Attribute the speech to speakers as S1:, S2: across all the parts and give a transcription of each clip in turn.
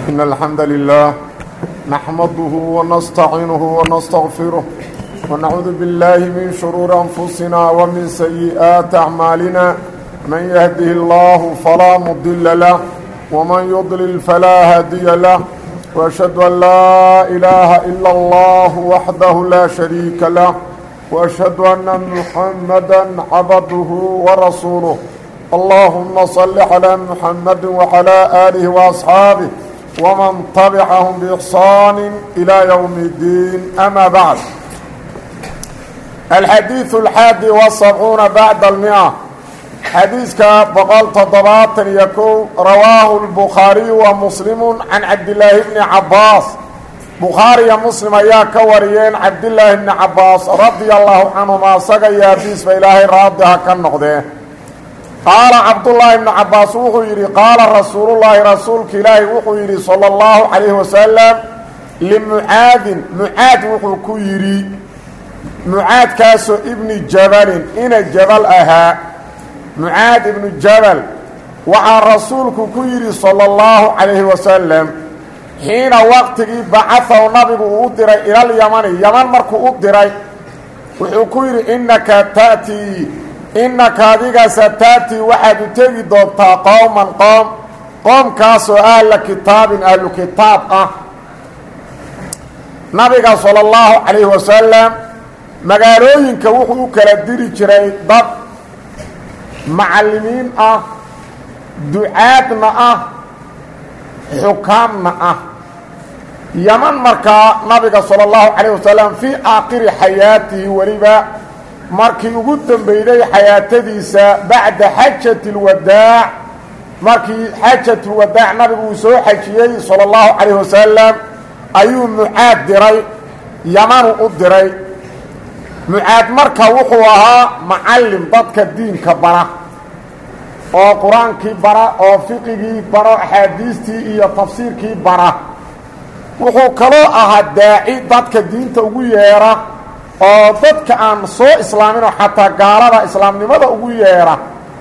S1: إن الحمد لله نحمده ونستعينه ونستغفره ونعوذ بالله من شرور أنفسنا ومن سيئات أعمالنا من يهده الله فلا مضل له ومن يضلل فلا هادي له وأشهد أن لا إله إلا الله وحده لا شريك له وأشهد أن محمدا عبده ورسوله اللهم صل على محمد وعلى آله وأصحابه ومن تبعهم بإحصان إلى يوم الدين أما بعد الحديث الحادي والسبعون بعد المئة حديثك بقال تضباط يكون رواه البخاري ومسلم عن عبد الله بن عباس بخاري مسلم يا كوريين عبد الله بن عباس رضي الله عنهما سقى يا بيس فإلهي راضها كالنقده qaala cabdullaahi ibnu cabbaas wuxuu yidhi qaala rasuulullaahi rasuulka ilaahi wuxuu yidhi sala allahu calayhi wasalam limucaadin mucaad wuxuu ku yidhi mucaadkaasoo ibni jabalin ina jabal ahaa mucaad ibnu jabal waxaa rasuulku ku yidhi sala allahu calayhi wasalam xiina waqtigii bacahaw nabigu uu u diray ilal yamani yaman markuu u diray wuxuu ku yidhi innaka ta'tii innaka adiga sataatii waxaad u tegi doontaa qowman qoom qoomkaasoo ahla kitaabin ahlu kitaab ah nabiga sala allahu calayhi wasalam magaalooyinka wuxuu u kala diri jiray dad macallimiin ah ducaadna ah xukaamna ah yaman markaa nabiga sala allahu calayh wasalam fii aakhiri xayaatihi weliba markii ugu dambeyday xayaatadiisa bacda xajati اlwadaac markii xajat lwadaac nabigu uu soo xajiyey salى اllahu calayh wasalam ayuu mucaad diray yamanu u diray mucaad marka wuxuu ahaa macallim dadka diinka bara oo qur-aankii bara oo fiqigii baro axaadiistii iyo tafsiirkii bara wuxuu kaloo ahaa daaci dadka diinta ugu yeera oo dadka aan soo islaaminoo xataa gaalada islaamnimada ugu yeedha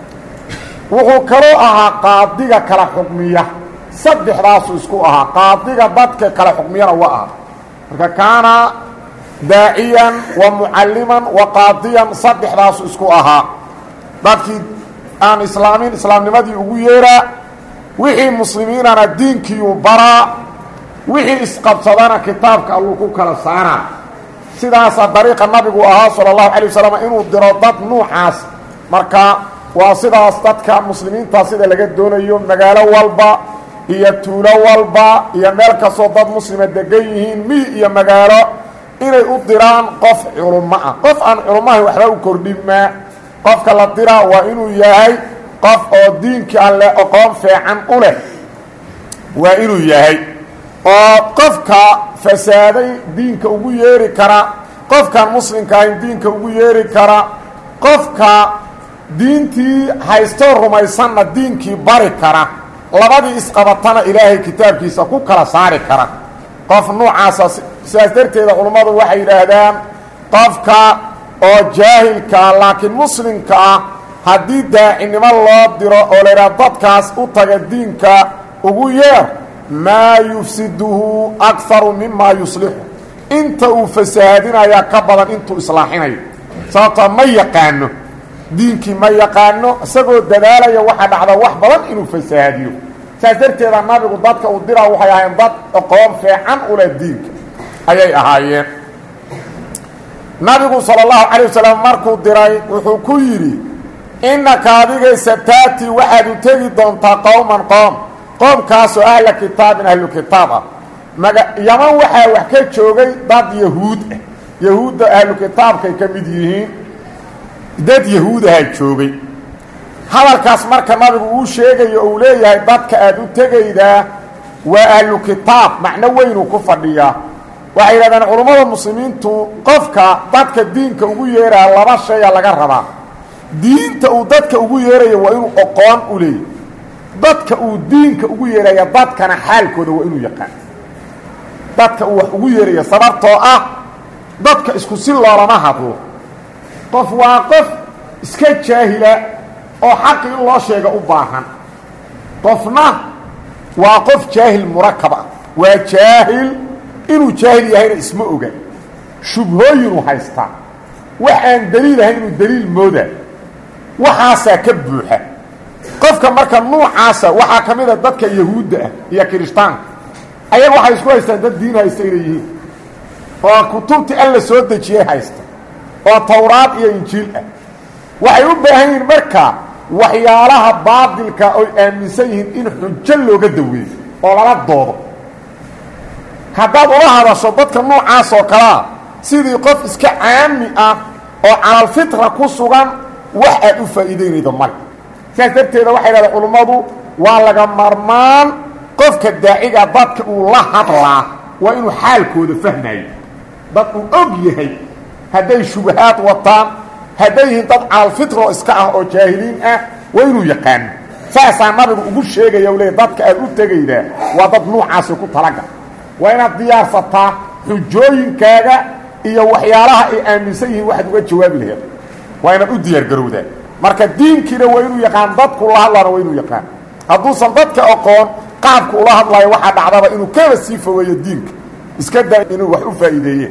S1: wuxuu kaloo ahaa qaadiga kala xukmiya saddexdaasuu isku ahaa qaadiga dadka kala xukmiyana wa aha marka kaana daaciyan wa mucalliman wa qaadiyan saddexdaasu isku ahaa dadkii aan islaamin islaamnimadii ugu yeedhaa wixii muslimiinana diinkiiuu baraa wixii isqabsadana kitaabka alluu ku kala saaraa sidaasaa dariiqa nabigu ahaa sala allahu calay wasalam inuu diro dad nuucaas marka waa sidaas dadka muslimiinta sida laga doonayo magaalo walba iyo tuulo walba iyo meel kastoo dad muslima degan yihiin miy iyo magaalo inay u diraan qof culummo ah qof aan culummahay waxba u kordhinmaa qofka la diraa waa inuu yahay qof oo diinkii alle aqoon fiican u leh waa inuu yahay oo qofka fasaaday diinka ugu yeeri kara qofkaan muslimka ahayn diinka ugu yeeri kara qofka diintii haystoo rumaysanna diinkii bari kara labadii isqabatana ilaahay kitaabkiisa ku kala saari kara qof nuucaasa sidaas darteeda culummadu waxay yidhaahdaan qofka oo jaahilkaa laakiin muslimka ah haddii daacinimo loo diro oo laydhaha dadkaas u taga diinka ugu yeer maa yufsiduhu akaru mimaa yuslixu inta uu fasahaadinayaa ka badan intuu islaaxinayo sababtoo ma yaqaano diinkii ma yaqaano isagoo dadaalaya waxaa dhacda wax badan inuu fasahaadiyo saas darteeda nabigu dadka uu diraa waxay ahaayeen dad aqoon fiican u leh diinka ayay ahaayeen nabigu sala allahu calay wasalam markuu diray wuxuu ku yidhi innaka adiga sataati waxaad u tegi doontaa qowman qoom qoomkaasoo ahla kitaabin ahlu kitaab ah maga yaman waxaa wax ka joogay dad yahuud ah yahuudda ahlu kitaabkay ka mid yihiin dad yahuudahaa joogay hadalkaas marka nabigu uu sheegayo uu leeyahay dadka aada u tegaydaa waa ahlu kitaab macno weynuu ku fadhiyaa waxay yidhahdeen culummada muslimiintu qofka dadka diinka ugu yeeraha laba shaya laga rabaa diinta uu dadka ugu yeerayo waa inuu oqoon u leeyahy dadka uu diinka ugu yeeraya dadkana xaalkooda waa inuu yaqaan dadka uu wax ugu yeerayo sababtoo ah dadka isku si loolama hadlo qof waa qof iska jaahila oo xaqi in loo sheega u baahan qofna waa qof jaahil murakab ah waa jaahil inuu jaahil yahayna isma oga shubhooyinuu haystaa wax aan daliil ahayn inuu daliil mooda waxaasaa ka buuxa qofka marka nuucaasa waxaa ka mid a dadka yahuudda ah iyo kirishtaanka ayaga waxay isku haystaan dad diin haysta inay yihiin oo kutubtii alla soo dejiyey haysta oo towraad iyo injiil ah waxay u baahan yihiin marka waxyaalaha baadilka oy aaminsan yihiin in xujo looga daweeyo oo lala doodo haddaad ula hadasho dadka noocaas oo kalea sidii qof iska caami ah oo calalfitra ku sugan wax aad u faa'iideynaydo male sidaas darteeda waxay dhahdeen culummadu waa laga marmaan qofka daaciga dadka uu la hadlaa waa inuu xaalkooda fahmayo dad uu og yahay hadday shubahaad wataan hadday yihiin dad calalfitro iska ah oo jaahiliin ah waa inuu yaqaano saasaa nabigu ugu sheegaya u leey dadka aad u tegaydaa waa dad nuucaasi ku talagal waa inaad diyaarsataa xujooyinkaaga iyo waxyaalaha ay aaminsan yihiin waxaad uga jawaabi laheed waa inaad u diyaargarowdaa marka diinkiina waa inuu yaqaan dadku ula hadlaana waa inuu yaqaan hadduusan dadka aqoon qaabku ula hadlayo waxaa dhacdaba inuu kaba sii fogeeyo diinka iska daa inuu wax u faa'iideeye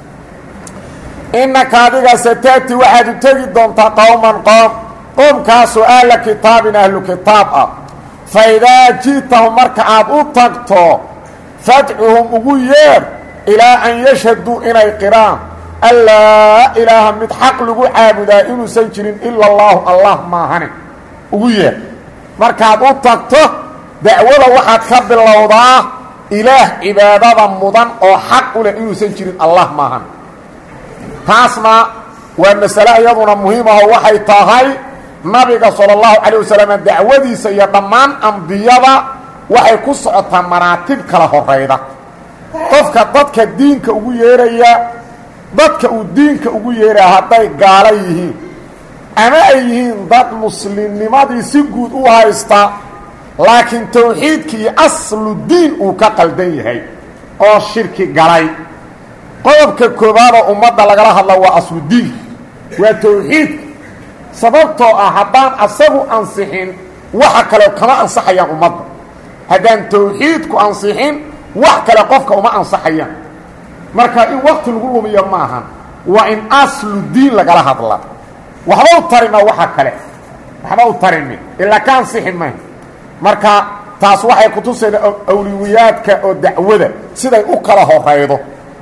S1: innaka adiga sataati waxaad u tegi doontaa qowman qoom qoomkaasoo ahla kitaabin ahlu kitaab ah fa idaa ji'tahum marka aad u tagto fadcuhum ugu yeer ilaa an yashhaduu inay qiraan allaa ilaaha mid xaq lagu caabudaa inuusan jirin ila allaahu allah maahane ugu yeer markaad u tagto dacwada waxaad ka bilowdaa ilaah cibaadada mudan oo xaq u leh inuusan jirin allah maahan taasna waa masale iyaduna muhiimaho waxay tahay nabiga sala allahu calayh wasalam dacwadiisa iyo dhammaan ambiyada waxay ku socotaa maraatib kala horayda qofka dadka diinka ugu yeeraya dadka uu diinka ugu yeeraya hadday gaalo yihiin ama ay yihiin dad muslimnimadii si guud u haysta laakiin tawxiidki iyo aslu diin uu ka qaldan yahay oo shirki galay qodobka koobaadoo ummadda lagala hadla waa asludiinka waa tawxiidka sababtoo ah haddaan asagu ansixin waxa kale kama ansaxayaan ummadda haddaan tawxiidku ansixin wax kale qofka uma ansaxayaan marka in wakti lagu lumiyo ma ahan waa in aslu diin lagala hadla waxba u tarima waxa kale waxba u tarimi ilaa ka ansixi may marka taas waxay kutusayna awliwiyaadka oo dacwada siday u kala horaydo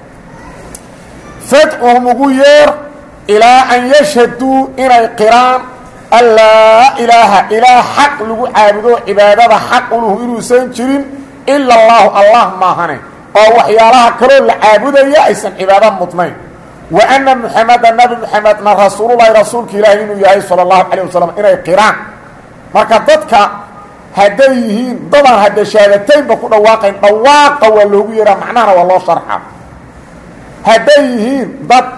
S1: fadcuhum ugu yeer ilaa an yashhaduu inay qiraan allaa ilaaha ilaah xaq lagu caabudo cibaadada xaq uluhu inuusan jirin ila allaahu allah maahane oo waxyaalaha kaloo la caabudaya aysan cibaado mudnayn wa anna muxameda nabi muxamedna rasuululahi rasuulka ilaahi inuu yahay sala allahu calayh wasalam inay qiraan marka dadka hadday yihiin dadaan hadda shahaadataynba ku dhawaaqayn dhawaaqa waa loogu yeehaa macnahana waa loo sharxa hadday yihiin dad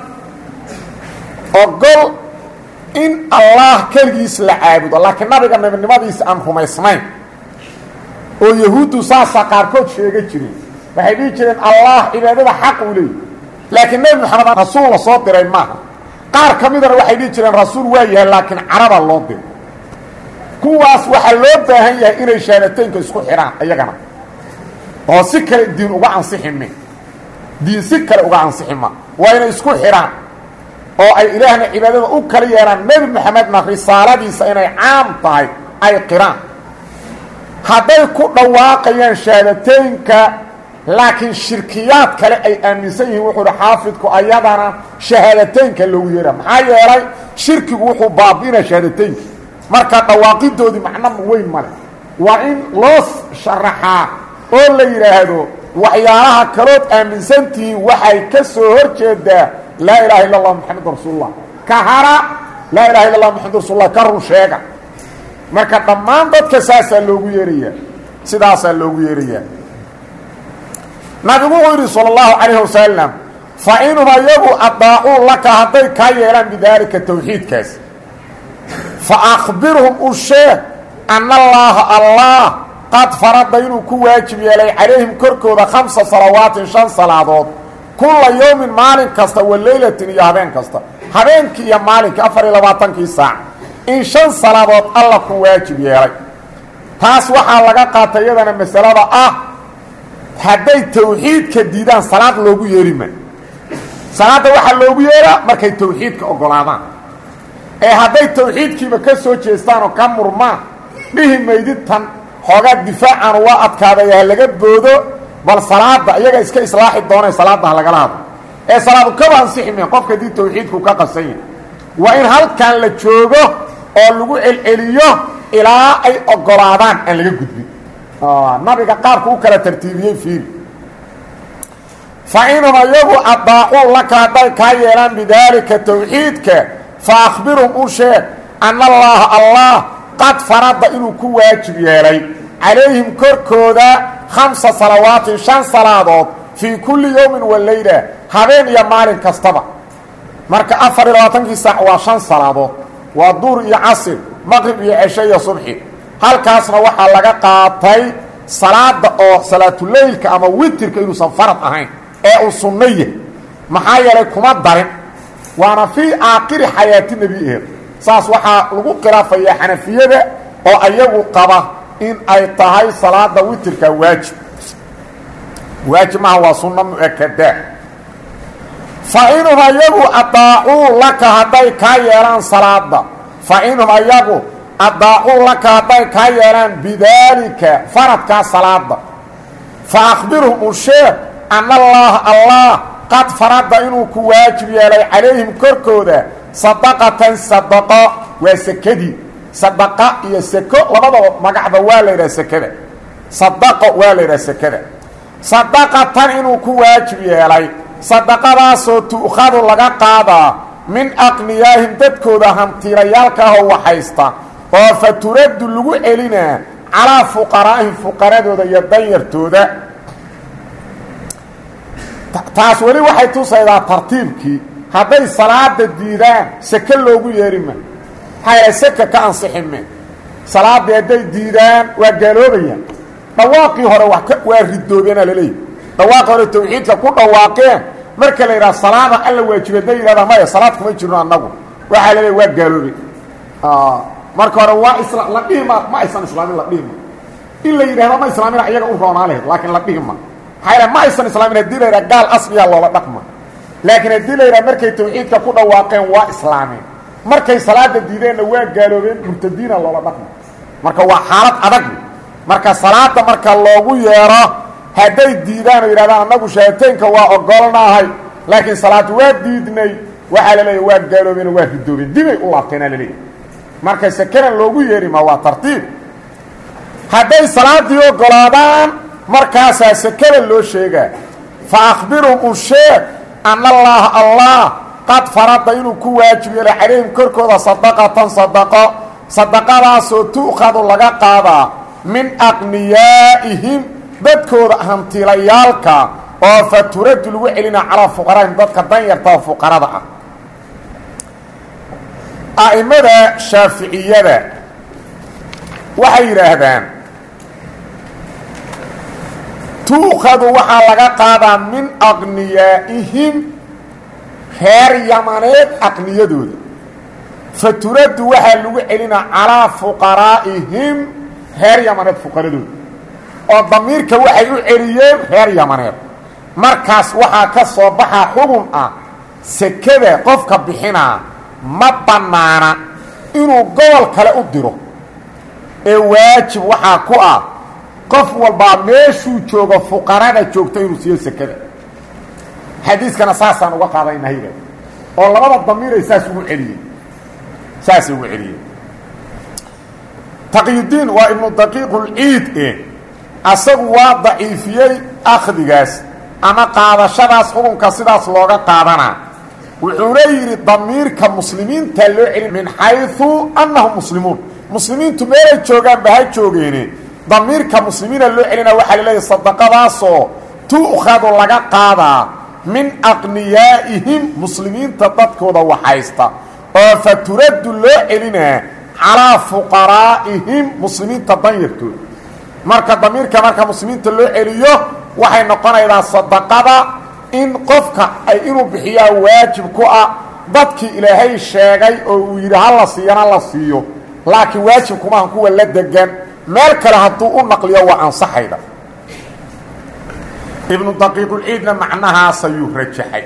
S1: ogol in allah keligiis la caabudo laakiin nabiga nabinimadiisa aan rumaysnayn oo yahuuddu saasaa qaarkood sheega jireen waxay dhihi jireen allah cibaadada xaq uu leeyay laakiin nebi moxamed rasuul la soo diray maaha qaar ka midana waxay dhihi jireen rasuul waa yahay laakiin caraba loo diray kuwaas waxaa loo baahan yahay inay shahaadateynka isku xidhaan iyagana oo si kale diin uga ansixime diin si kale uga ansixima waa inay isku xidhaan oo ay ilaahna cibaadada u kala yeehaan nebi moxamedna risaaladiisa inay caam tahay ay qiraan hadday ku dhawaaqayaan shahaadateynka laakiin shirkiyaad kale ay aaminsan yihiin wuxuu uhi xaafidku ayadana shahaadateynka loogu yeeha maxaa yeelay shirkigu wuxuu baabi'inaa shahaadateynka marka dhawaaqidoodii macno weyn male waa in loo sharaxaa oo la yidhaahdo waxyaalaha kalood aaminsantihiin waxay ka soo hor jeedaa laa ilaha illa allah maxamedun rasuulullah ka hara laa ilaha illa allah maxamedun rasulullah ka run sheega marka dhammaan dadka saasaa loogu yeerayaa sidaasaa loogu yeerayaa nabigu wuxuu yidhi salى اllahu calayh wasalam fa inhum ayagu adaacuu laka hadday kaa yeelaan bidaalika tawxiidkaas fa akbirhum u sheeg ana allaaha allah qad farada inuu ku waajib yeelay calayhim korkooda khamsa salawaatin shan salaadood kulla yowmin maalin kasta wa leylatin iyo habeen kasta habeenkii iyo maalinkii afar iyo labaatankii saac in shan salaadood alla ku waajib yeelay taas waxaa laga qaatay iyadana masalada ah hadday tawxiidka diidaan salaad loogu yeeri ma salaadda waxaa loogu yeeraa markay tawxiidka oggolaadaan ee hadday tawxiidkiiba ka soo jeestaan oo ka murmaan dhihi maydid tan xoogaa difaacan waa adkaaday ha laga boodo bal salaada iyaga iska islaaxi doonay salaadda ha lagala hadlo ee salaadu kaba ansixi meen qofka haddii tawxiidku ka qasan yahay waa in halkan la joogo oo lagu celceliyo ilaa ay oggolaadaan aan laga gudbin nabiga qaabku u kala tartiibiyey fiiri fa inhum ayagu addaacuu laka hadday kaa yeelaan bidaalika tawxiidka fa akhbirhum u sheeg anna allaaha allah qad farada inuu ku waajib yeelay calayhim korkooda khamsa salawaatin shan salaadood fii kulli yowmin wa leyla habeen iyo maalin kastaba marka afar iyo labaatankii saac waa shan salaadood waa duur iyo casir maqrib iyo cesho iyo subxi halkaasna waxaa laga qaatay salaada oo salaatuleylka ama witirka inuusan farad ahayn ee uu sunno yahay maxaa yeelay kuma darin waana fii aakhiri xayaati nebiheed saas waxaa lagu khilaafayaa xanafiyada oo ayagu qaba in ay tahay salaada witirka waajib waajib maha waa sunno mu-akadaa fa inhum ayagu adaacuu laka hadday kaa yeelaan salaada fa inhum ayagu adaacuu laka hadday kaa yeelaan bidaalika faradkaa salaada fa akhbirhum u sheeg anna allaaha allah qad farada inuu ku waajib yeelay calayhim korkooda sadaqatan sadaqo waa sekadii sadaqa iyo seko labadaba magacba waa la yidhaha sekada sadaqo waa la yidhaha sekada sadaqatan inuu ku waajib yeelay sadaqadaasoo tu'khadu laga qaadaa min aqniyaahim dadkooda hantiilayaalka ahoo waxaysta oo fa turaddu lagu celinaa calaa fuqaraa'ihim fuqaradooda iyo danyartooda taas weli waxay tusaydaa tartiibkii hadday salaada diidaan seke loogu yeeri ma maxaa yahay seka ka ansixi me salaaddii hadday diidaan waa gaaloobayaan dhawaaqii hore wa waa ridoobeena laleeyahy dhawaaqii hore tawxiidka ku dhawaaqeen marka la yidhaha salaada alla waajiba hadday yidhahdaa maya salaad kuma jirno annagu waxaa la leeya waa gaaloobe marka hore waa isla la dhihima ma aysan islaamin la dhihima in la yidhahdo ma islaamina iyaga u roonaa lahayd laakiin la dhihima maxaa ma aysan islaamin haddii la yidhaha gaal asliyaa loola dhaqma laakiin haddii la yidhaha markay tawxiidka ku dhawaaqeen waa islaameen markay salaada diideenna waa gaaloobeen murtadiina loola dhaqma marka waa xaalad adag marka salaada marka loogu yeero hadday diidaan oo yidhahdaan annagu shahateynka waa ogolnahay laakiin salaad waa diidnay waxaa la leeya waa gaaloobeen waa ridoobeen dibay u laabteenaa laleeyahy marka sekanan loogu yeeri ma waa tartiib hadday salaadii ogolaadaan markaasaa sekada loo sheegaa fa akhbirhum u sheeg anna allaaha allah qad farada inuu ku waajib yeelay calayhim korkooda sadaqatan sadaqo sadaqadaasoo tu'khadu laga qaadaa min aqniyaa'ihim dadkooda hantiilayaalka oo fa turaddu lagu celina calaa fuqaraahim dadka danyarta oo fuqarada ah a'immada shaaficiyada waxay yidhaahdaan tuukhadu waxaa laga qaadaa min aqniyaa'ihim reer yamaneed aqniyadooda fa turaddu waxaa lagu celinaa calaa fuqaraa'ihim reer yamaneed fuqaradooda oo damiirka waxay u celiyeen reer yamaneed markaas waxaa ka soo baxaa xugun ah sekada qofka bixinaa ma bannaana inuu gobol kale u diro ee waajib waxaa ku ah qof walbaa meeshuu joogo fuqarada joogto inuu siiyo sekada xadiiskana saasaan uga qaadaynahayba oo labada damiiray saas ugu celiyey saasay ugu celiyeen taqyudiin waa ibnu daqiiqulciid e asagu waa daciifiyey akhdigaas ama qaadashadaas xukunka sidaas looga qaadanaa wuxuuna yidhi damiirka muslimiinta loo celi min xayثu annahum muslimuun muslimiintu meelay joogaanba ha joogeene damiirka muslimiina loo celina waxaa laleeyahy sadaqadaasoo tu'khadu laga qaadaa min aqniyaa'ihim muslimiinta dadkooda waxaysta oo fa turaddu loo celinaa calaa fuqaraa'ihim muslimiinta danyartooda marka damiirka marka muslimiinta loo celiyo waxay noqonaydaa sadaqada in qofka ay inuu bixiyaa waajib ku ah dadkii ilaahay sheegay oo uu yidhi ha la siiyana la siiyo laakiin waajib kumaahan kuwa la degan meel kale hadduu u naqliyo waa ansaxayda ibnu daqiiqulciidna macnahaas ayuu rajaxay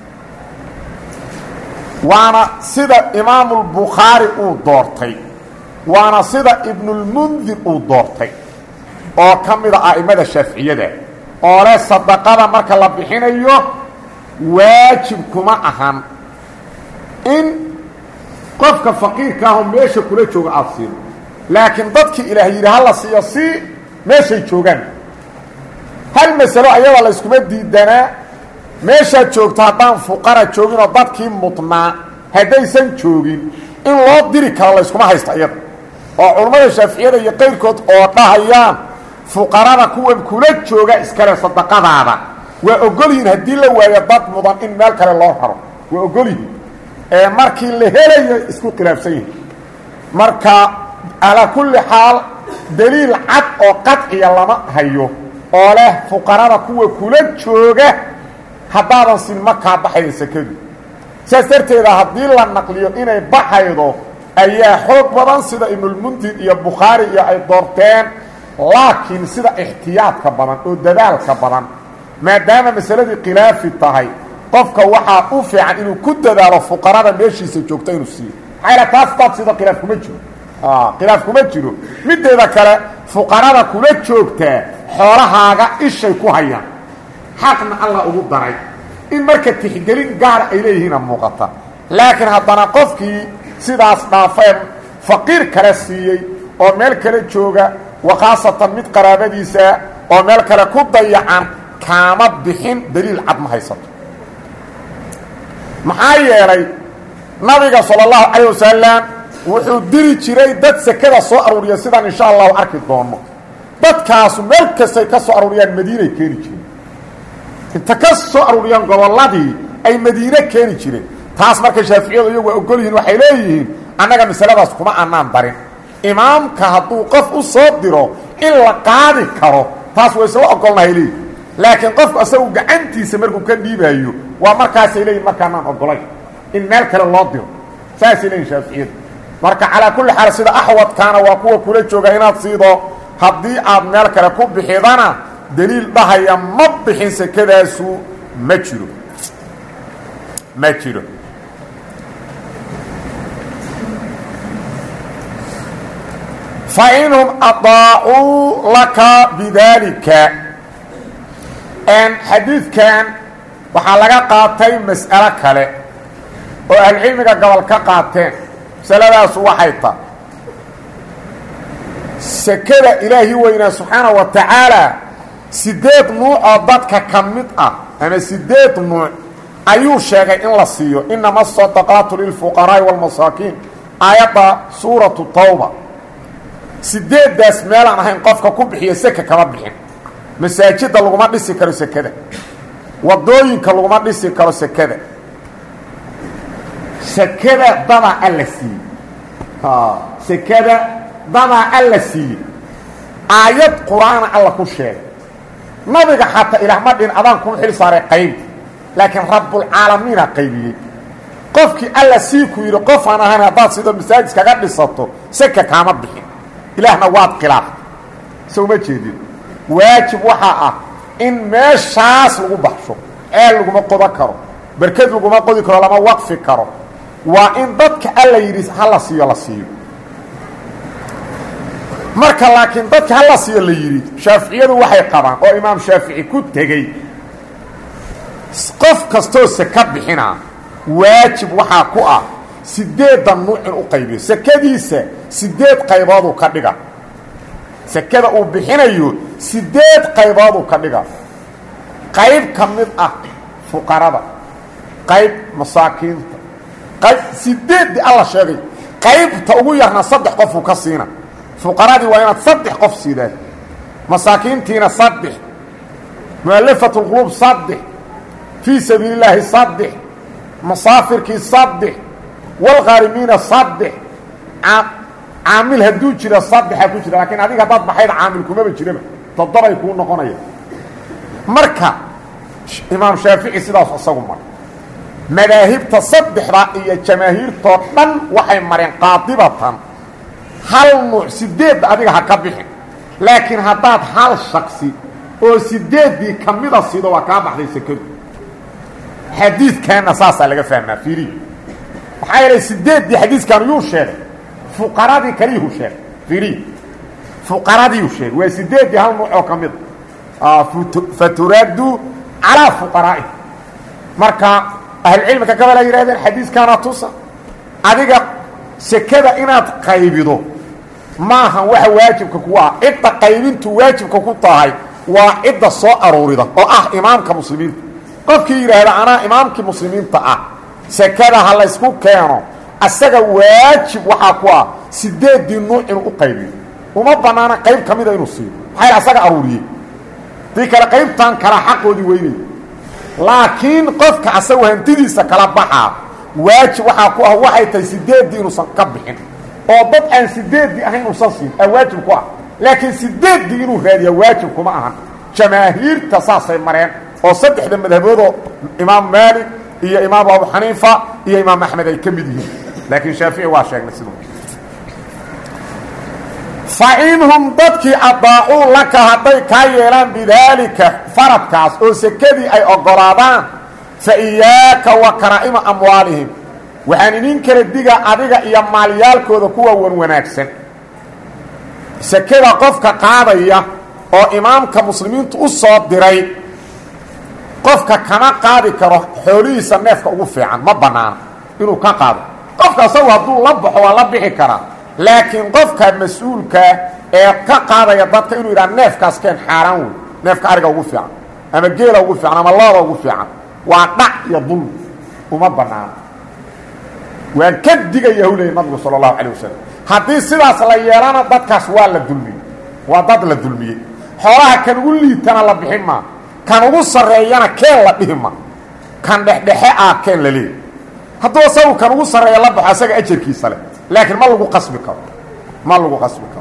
S1: waana sida imaamulbukhaari uu doortay waana sida ibnulmundir uu doortay oo ka mida a'immada shaaficiyada oo leh sadaqada marka la bixinayo waajib kuma ahan in qofka faqiirka ahoo meesha kula jooga aada siido laakiin dadkii ilaah yidhi ha la siiyo si meeshay joogaan hal masalo ayada la yskuma diidanaa meeshaad joogto haddaan fuqara joogin oo dadkii mudnaa haddaysan joogin in loo diri karo layskuma haysto iyada oo culammada shaaficiyada iyo qayrkood oo dhahayaan fuqarada kuwan kula jooga iskale sadaqadaada waa ogolyihiin haddii la waayo dad mudan in meel kale loo raro waa ogolyihiin ee markii la helayo isku khilaafsan yihin marka calaa kulli xaal daliil cad oo qadciya lama hayo oo leh fuqarada kuwa kula jooga haddaadan sin ma kaa baxayda sekadu saas darteeda haddii la naqliyo inay baxaydo ayaa xoog badan sida ibnulmundir iyo bukhaari iyo ay doorteen laakiin sida ixtiyaadka badan oo dadaalka badan maadaama masaladii khilaafi tahay qofka waxaa u fiican inuu ku dadaalo fuqarada meeshiisa joogta inuu siiyo maxaa taas daad sida khilaaf kuma jiro khilaaf kuma jiro mideeda kale fuqarada kula joogtaa xoolahaaga ishay ku hayaan xaqna alla ugu daray in marka tixgelin gaar ay leeyihiina muuqata laakiin haddana qofkii sidaas dhaafeen faqiir kale siiyey oo meel kale jooga wa khaasatan mid qaraabadiisa oo meel kale ku dayacan kaama bixin daliil cad ma haysato maxaa yeelay nabiga sala allahu calayh wasalam wuxuu diri jiray dad sekada soo aruuriya sidaan insha allahu arki doono dadkaasu meel kastay ka soo aruuriyaan madiinay keeni jireen inta ka soo aruuriyaan gobolladii ay madiine keeni jireen taas marka shaaficiyadu iyagu waa ogol yihiin waxay leeyihiin annaga masaladaas kuma annaan darin imaamka hadduu qof u soo diro in la qaadi karo taas waa isla ogolnahay leeyihin laakiin qofku asagu gacantiisa markuu ka dhiibaayo waa markaasay leeyihin markaanaan ogolayn in meel kale loo diro saasay leeyihin shaaficiyadu marka calaa kulli xaal sida axwadkaana waa kuwa kula jooga inaad siido haddii aad meel kale ku bixidana daliil dhahaya ma bixin sekadaasu ma jiro ma jiro fainhum adaacuu laka bidaalika xadiidkan waxaa laga qaatay mas'alo kale oo ahlucilmiga gobol ka qaateen masaladaasu waxay ta sekada ilaahi weynaa subxaana wa tacaala sideed nuuc oo dadka ka mid ah ama sideed nuuc ayuu sheegay in la siiyo inama asadaqaatu lilfuqaraa'i wاlmasaakiin aayadda suuratu tawba sideeddaas meelaan ahayn qofka ku bixiya seka kama bixin masaajidda laguma dhisi karo sekada wadooyinka laguma dhisi karo sekada sekada dadaa alla siiyey sekada dadaa alla siiyey aayad qur-aana alla ku sheegay nabiga xataa ilaah ma dhin adaan kuma xil saaray qaybi laakiin rabbulcaalamiina qaybiyey qofkii alla sii ku yidhi qofaan ahayn haddaad sidoo masaajid kaga dhisato seka kaama bixin ilaahna waad khilaaftay so uma jeedin waajib waxaa ah in meeshaas lagu baxsho ceel laguma qodan karo berked laguma qodi karo lama waqfi karo waa in dadka alla yidhi ha la siiyo la siiyo marka laakiin dadka ha la siiyo la yidhi shaaficiyadu waxay qabaan oo imaam shaafici ku tegey qof kastoo seka bixinaa waajib waxaa ku ah sideeddan nuuc in u qaybiyo sekadiisa sideed qaybooduu ka dhiga sekada uu bixinayo sideed qaybooduu ka dhiga qayb ka mid ah fuqarada qayb masaakiinta qayb sideeddii alla sheegay qaybta ugu yarna saddex qofuu ka siina fuqaradii waa inaad saddex qof siidaan masaakiintiina saddex mu'alafatu lquluub saddex fii sabiili illaahi saddex masaafirkii saddex walkhaarimiina saddex caamil hadduu jira saddexaa ku jira laakiin adiga haddaad baxayda caamil kumaba jiraba toddobay kuu noqonaya marka imaam shaafici sidaas isagu maray madaahibta saddexda iyo jamaahiirtoo dhan waxay mareen qaadibatan hal nuuc sideedda adiga ha ka bixin laakiin haddaad hal shaksi oo sideeddii ka mida sido waa kaa baxday sekadu xadiidkanna saasaa laga fahmaa fiiriya maxaa yeelay sideeddii xadiiskan yuu sheegay fuqaradii kaliyuu sheegay fiiriya fuqaradiiu sheegay waa sideeddii hal nuuc oo ka mida faturaaddu calaa fuqaraa'i marka ahlucilmiga gabal ay yidhahdeen xadiiskaana tusa adiga sekada inaad qaybido maaha waxa waajibka ku ah cidda qaybintu waajibka ku tahay waa cidda soo aruurida oo ah imaamka muslimiinta qofkii yidhaahda anaa imaamkii muslimiinta ah sekada ha laysku keeno asaga waajib waxaa ku ah sideeddii nuuc inuu u qaybiyo uma bannaana qayb ka mida inuu siiyo maxaa asaga aruuriyey dii kale qaybtan kala xaqoodii weynay laakiin qofka asagu hantidiisa kala baxaa waajib waxaa ku ah waxay tahay sideeddii inuusan ka bixin oo dad aan sideeddii ahayn uusan siin aa waajib ku ah laakiin sideeddii inuu raadiya waajib kuma ahan jamaahiirta saasay mareen oo saddexda madhaboodoo imaam maalik iyo imaam abu xaniifa iyo imaam axmed ay ka mid yihiin laakiin shaafici waa sheegnay siduu fainhum dadkii adaacuu laka hadday kaa yeelaan bidaalika faradkaas oo sekadii ay oggolaadaan fa iyaaka wa karaa'ima amwaalihim waxaan idin kala digaa adiga iyo maalyaalkooda kuwa wan wanaagsan sekada qofka qaadaya oo imaamka muslimiintu u soo diray qofka kama qaadi karo xoolihiisa neefka ugu fiican ma bannaana inuu ka qaado qofka asagu hadduu la baxo waa la bixi karaa laakiin qofka mas-uulkaa ee ka qaadaya dadka inuu yidhaha neefkaas keen xaaraan wey neefka ariga ugu fiican ama geela ugu fiican ama looda ugu fiican waa dhac iyo dulmi uma bannaano waan ka digaya hawlaya nabigu sala allahu calay wasalam haddii sidaas la yeelana dadkaas waa la dulmiyey waa dad la dulmiyey xoolaha kan ugu liitana la bixin maa kan ugu sarreeyana keen la dhihi ma kan dhexdhexe ah keen la leeya hadduu asagu kan ugu sarreeya la baxo asaga ajarkiisa leh laakiin ma lagu qasbi karo ma lagu qasbi karo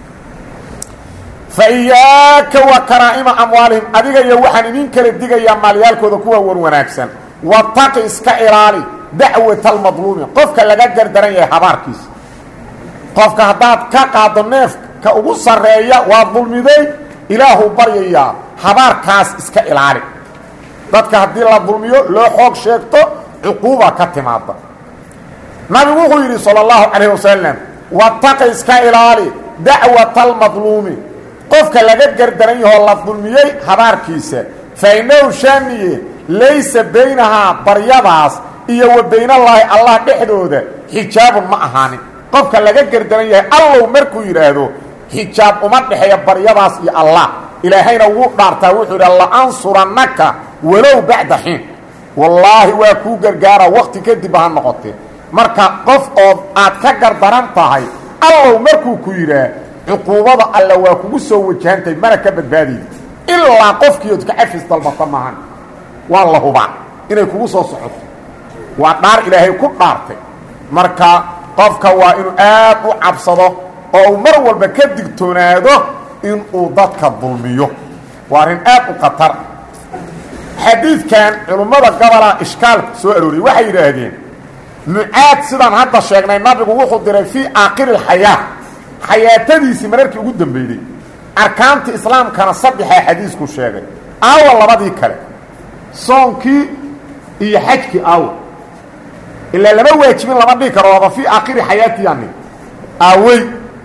S1: fa iyaaka wa karaa'ima amwaalihim adiga iyo waxaan idin kala digayaa maalyaalkooda kuwa wan wanaagsan wataqi iska ilaali dacwata almadluumi qofka laga gardaran yahay habaarkiisa qofka haddaad ka qaado neefka ugu sarreeya waa dulmiday ilaahuu baryayaa habaarkaas iska ilaali dadka haddii la dulmiyo loo xoog sheegto cuquuba ka timaada nabigu wuxuu yidhi salى اllahu calayh wasalam wataqi iska ilaali dacwata almadluumi qofka laga gardaran yahoo la dulmiyey habaarkiisa fainahu shaaniye laysa baynahaa baryadaas iyo wa baynallaahi allah dhexdooda xijaabun ma ahaanin qofka laga gardaran yahay allow markuu yidhaahdo xijaab uma dhexeeya baryadaas iyo allah ilaahayna wuu dhaartaa wuxuu yidhi la'ansurannaka walow bacda xiin wallaahi waa kuu gargaara wakti kadib ha noqotee marka qof oo aad ka gardaran tahay allow markuu ku yidhaah cuquubada alle waa kugu soo wajahantahay mana ka badbaadaydi ilaa qofkiiood ka cafis dalbata maahan waa la hubaa inay kugu soo socoto waa dhaar ilaahay ku dhaartay marka qofka waa inuu aad u cabsado oo uu mar walba ka digtoonaado inuu dadka dulmiyo waa arrin aad u khatar xadiidkan culimmada gobolaa ishkaalka soo arooriyey waxay yidhaahdeen mucaad sidaan hadda sheegnay nabigu wuxuu diray fii aakhiri alxayaa xayaatadiisii mararkii ugu dambeeyey arkaanta islaamkana saddexaa xadiisku sheegay aawa labadii kale soonkii iyo xajkii aawa ilaa lama waajibin lama dhihi karo waaba fii aakhiri xayaatiyani aawey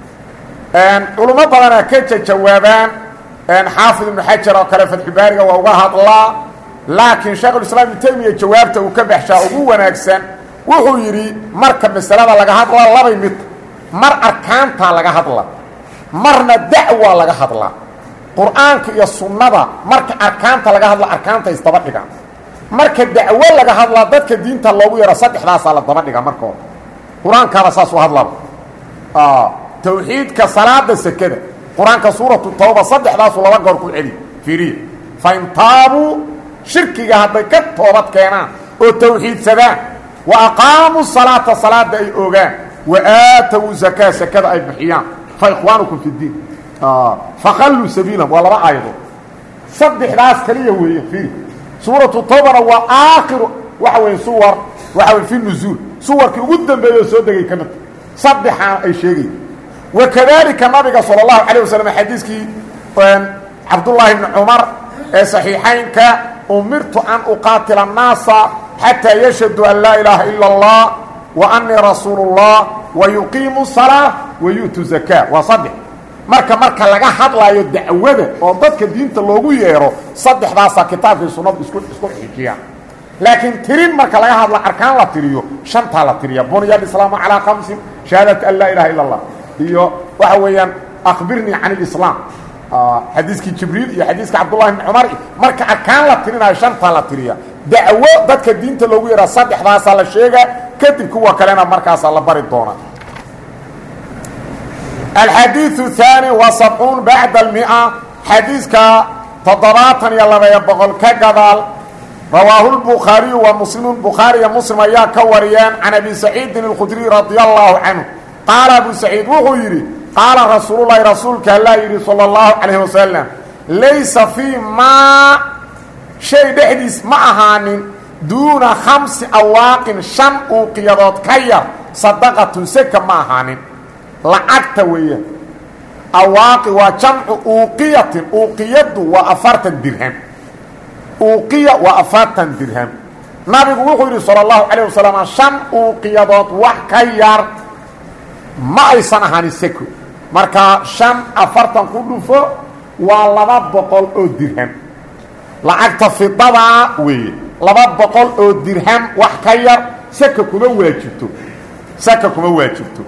S1: culummo badanaa ka jawaabaan xaafid ibnu xajar oo kale fatxubaariga waa uga hadlaa laakiin sheekhulislaam ibnu taymiya jawaabta uu ka baxshaa ugu wanaagsan wuxuu yidhi marka masalada laga hadlaa labay mid mar arkaantaa laga hadla marna dacwaa laga hadlaa qur'aanka iyo sunnada marka arkaanta laga hadla arkaanta isdaba dhigaan marka dacwo laga hadlaa dadka diinta loogu yaro saddexdaasaa la daba dhiga marka hore qur-aankaaba saas u hadlaba tawxiidka salaada sekada qur-aanka suuratu tawba saddexdaasuu laba goor ku celi fiiriya fain taabuu shirkiga hadday ka toobad keenaan oo tawxiidsadaan wa aqaamuu salaata salaada ay ogaan wa aatawuu zakaa sekada ay bixiyaan fa ikhwaanukum fi ddiin fakhalluu sabiilahum waa laba aayadood saddexdaas kaliya weeye fiiri suuratu tawbana waa aakhiru waxa weeye suwar waxa weye fi nuzuul suwarkii ugu dambeeya oo soo degay ka midta saddexaan ay sheegaya wakadalika nabiga sala allahu calayh wasalam xadiiskii cabdullaahi bni cumar ee saxiixaynka umirtu an uqaatila annaasa xataa yashhadu an laa ilaaha ila allah wa annii rasuulu اllah wa yuqiimu salaa wa yu'tu zakaa waa saddex marka marka laga hadlaayo dacwada oo dadka diinta loogu yeero saddexdaasaa kitaabkii sunnadu isku isku xijiyaan laakiin tirin marka laga hadlo arkaan la tiriyo shantaa la tiriya bunya alislaamu calaa kamsin shahaadatu an laa ilaha illa allah iyo waxa weeyaan akbirnii can ilislaam xadiiskii jibriil iyo xadiiska cabdullahi bni cumar marka arkaan la tirinayo shantaa la tiriya dacwo dadka diinta loogu yeeraa saddexdaasaa la sheegaa kadib kuwa kalena markaasaa la bari doonaa alxadiiثu الثaanي wa sabcuun bacda اlmia xadiiska toddobaatan iyo labayo boqol ka gadaal rawaahu lbukhaariyu wa muslimu bukhaariya muslim ayaa ka wariyeen can abi saciidin اlkhudriy radia allahu canhu qaala abu saciid wuxuu yidhi qaala rasuululahi rasuulka allaa yidhi salى اllahu calayh wasalam laysa fii maa shay dhexdiis ma ahaanin duuna khamsi awaaqin shan uuqiyadood ka yar sadaqatun seka ma ahaanin lacagta weeyaan awaaqi waa jamcu uuqiyatin uuqiyaddu waa afartan dirham uuqiya waa afartan dirham nabigu wuxuu yidhi salى اllahu calayه wasalam shan uuqiyadood wax ka yar ma aysan ahaanin seko markaa shan afartan ku dhufo waa laba boqol oo dirham lacagta fidadaa weeye laba boqol oo dirham wax ka yar seka kuma waajibto seka kuma waajibto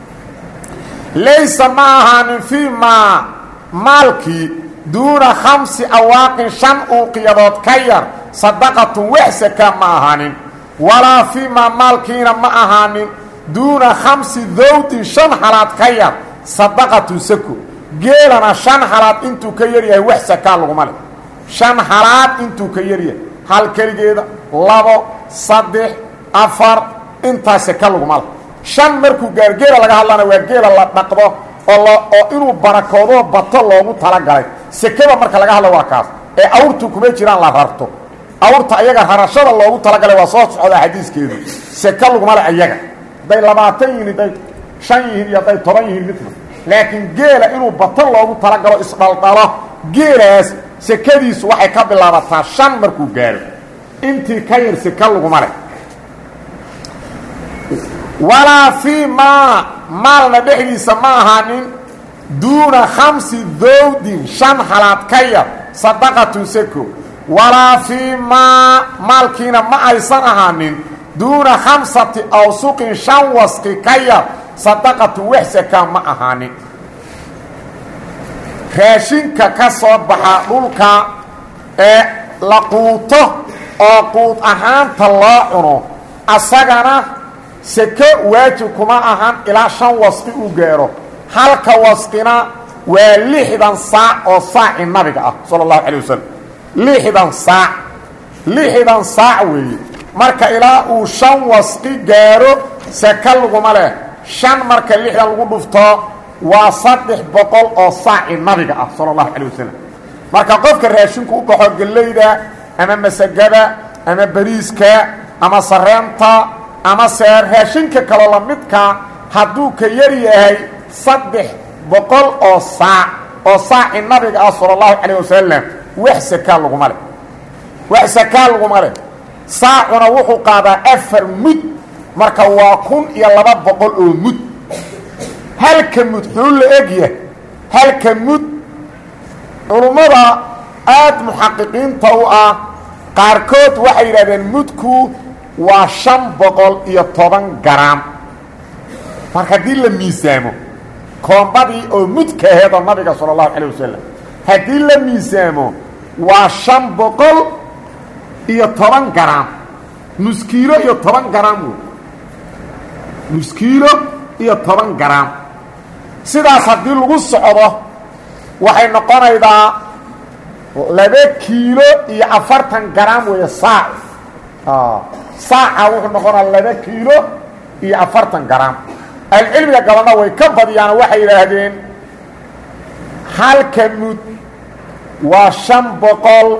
S1: laysa ma ahaanin fii maa maalkii duuna khamsi awaaqin shan uuqiyadood ka yar sadaqatun wax saka ma ahaanin walaa fii maa maalkiina ma ahaanin duuna khamsi dawdin shan halaad ka yar sadaqatun sako geelana shan halaad intuu ka yaryahay wax sakaa laguma leh shan halaad intuu ka yaryahay hal keligeeda labo saddex afar intaas saka laguma leh shan markuu gaar geela laga hadlana waa geela la dhaqdo oo l oo inuu barakoodo bato loogu talagalay sekada marka laga hadla waa kaas ee awrtu kuma jiraan la rarto awrta ayaga rarashada loogu talagalay waa soo socdaa xadiiskeedu seke laguma le ayaga hadday labaatan yihiin hadday shan yihiin iyo hadday toban yihiin midna laakiin geela inuu bato loogu talagalo isdhaldhalo geelaas sekadiisu waxay ka bilaabataa shan markuu gaaro intii ka yar seke laguma leh walaa fii maa maalna dhexdiisa ma ahaanin duuna khamsi dowdin shan halaad ka yar sadaqatun seko walaa fii maa maalkiina ma aysan ahaanin duuna khamsati awsuqin shan wasqi ka yar sadaqatun wax sakaa ma ahaanin raashinka ka soo baxa dhulka ee la quuto oo quud ahaanta loo cuno asagana seke waajib kuma ahan ilaa shan wasqi uu gaaro halka wasqina waa lixdan saac oo saaci nabiga ah sala allahu calay wasalam lixdan saac lixdan saac weeye marka ilaa uu shan wasqi gaaro seke laguma leh shan marka lixdan lagu dhufto waa saddex boqol oo saaci nabiga ah sala allahu calay wasalam marka qofka raashinku u baxo gellayda ama masagada ama bariiska ama sareenta ama se raashinka kaloo la midka hadduu ka yar yahay saddex boqol oo saac oo saaci nabiga ah sala allahu calayh wasalam wax sakaa laguma leh wax sakaa laguma leh saacuna wuxuu qaadaa afar mud marka waa kun iyo laba boqol oo mud halka mud xuu la egyahay halka mud culummada aada muxaqiqiinta u ah qaarkood waxay yidhahdeen mudku waa shan boqol iyo toban garaam marka haddii la miisaamo koombadii oo mudka aheedoo nabiga sala allahu calayh wasalam haddii la miisaamo waa shan boqol iyo toban garaam nuskiilo iyo toban garaam wey nuskiilo iyo toban garaam sidaas haddii lagu socdo waxay noqonaydaa laba kiilo iyo afartan garaam weeye saac saaca wuxuu noqonaa laba kiilo iyo afartan garaam ahlucilmiga gabanna way ka badiyaan waxay yidhaahdeen halka mud waa shan boqol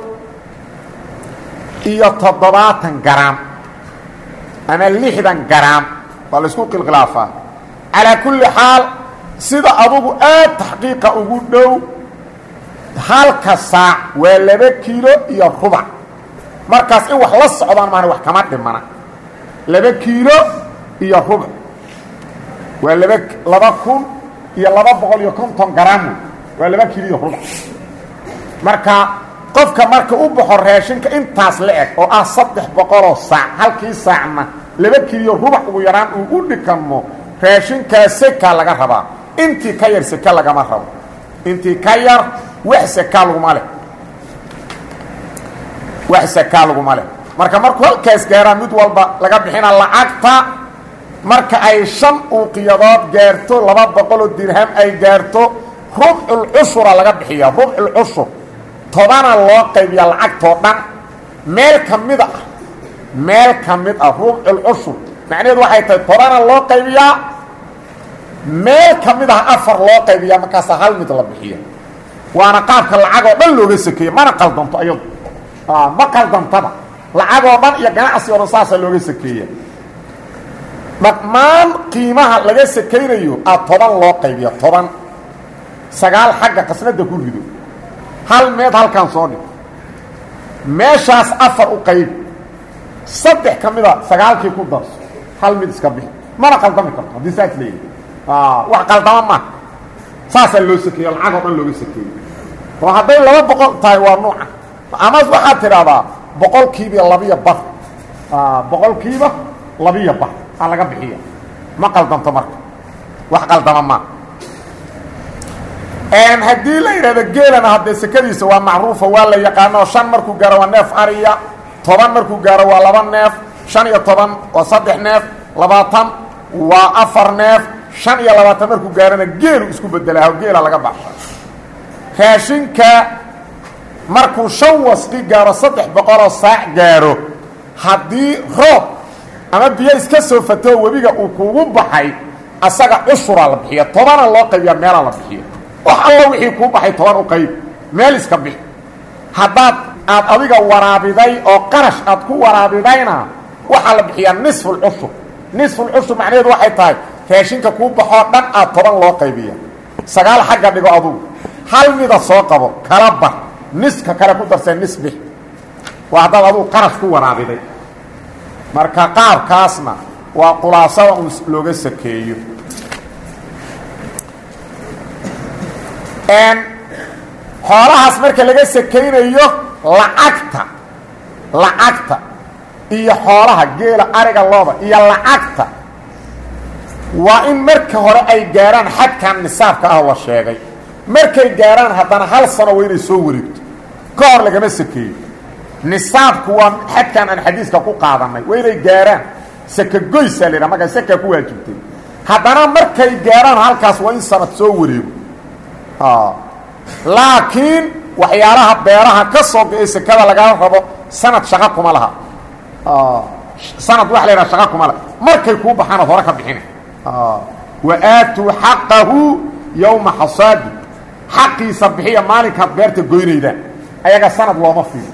S1: iyo toddobaatan garaam ama lixdan garaam waa la isku qilkhilaafaa calaa kulli xaal sida adugu aad taxqiiqa ugu dhow halka saac waa laba kiilo iyo rubac markaas in wax la socdaan maana wax kama dhimana laba kiilo iyo rubac waa laba laba kun iyo laba boqol iyo konton garam waa laba kiilo iyo rubac marka qofka marka u baxo raashinka intaas la eg oo ah saddex boqoloo saac halkii saacna laba kiiliyo rubac ugu yaraan uu u dhikamo raashinkaa seka laga rabaa intii ka yar seke lagama rabo intii ka yar wax seka laguma leh wax seka laguma leh marka markuu halkaas gaaraa mid walba laga bixina lacagta marka ay shan uuqiyadood gaarto laba boqoloo dirham ay gaarto rubculcushura laga bixiya rubculcushur tobana loo qaybiya lacagtoo dhan meel ka mid ah meel ka mid ah rubculcushur macnaheedu waxay tahay tobana loo qaybiyaa meel ka mid ah afar loo qaybiyaa markaasa hal mid la bixiya waana qaabka lacagoo dhan looga sakeeye mana qaldanto ayadu ma qaldantaba lacagoo dhan iyo ganacsi o dhan saasaa looga sakeeya dhammaan qiimaha laga sakaynayo a toban loo qaybiya toban sagaal xagga qasnada ku rido hal meed halkaan soo dhig meeshaas afar u qayb saddex ka mida sagaalkii ku darso hal mid iska bixi mana qaldami karto haddii saas leeyahy wax qaldama maaha saasaa loo sakeeyo lacagoo dhan looga sakeeyo oo hadday laba boqol tahay waa nuuca ama waxaad tidhaahdaa boqolkiiba labiya bar boqolkiiba labiya bar aa laga bixiya ma qaldanto marka wax qaldama maa haddii la yidhahdo geelana haddee sekadiisa waa macruufa waa la yaqaano shan markuu gaaro waa neef ariya toban markuu gaaro waa laba neef shan iyo toban waa saddex neef labaatan waa afar neef shan iyo labaatan markuu gaarona geelu isku bedelaaho geela laga baxsha raashinka markuu shan wasqi gaaro saddex boqoloo saac gaaro haddii roob ama biyo iska soo fatoo webiga uu kuugu baxay asaga cushuraa la bixiya tobana loo qaybiyaa meelaa la bixiya wax allo wixii kuu baxay toban u qayb meel iska bixi haddaad aad adiga waraabiday oo qarash aad ku waraabidayna waxaa la bixiyaa nisfulcushur nisfulcushur macnaheedu waxay tahay raashinka kuu baxoo dhan aad toban loo qaybiya sagaal xagga dhigo adugu hal mida soo qabo kala bar niska kale ku darsee nis bix waa haddaad adugu qarash ku waraabiday marka qaabkaasna waa khulaasada un looga sakeeyo xoolahaas marka laga sakaynayo lacagta lacagta iyo xoolaha geela ariga looda iyo lacagta waa in marka hore ay gaaraan xadkan nisaabka ah la sheegay markay gaaraan haddana hal sano waa inay soo wareegto ka hor lagama sakeeyo nisaabku waa xadkan aan xadiiska ku qaadanay waa inay gaaraan sakagoysaa la yidhaha markaa sakaa ku waajibtay haddana markay gaaraan halkaas waa in sanad soo wareego laakiin waxyaalaha beeraha ka soo go-ay sekada lagaa rabo sanad shaqa kuma laha sanad waxa la yidhaha shaqa kuma laha markay kuu baxaan ad hore ka bixina wa aatuu xaqahu yowma xasaadi xaqiisa bixiya maalinkaad beerta goynaydaan ayaga sanad looma fiiro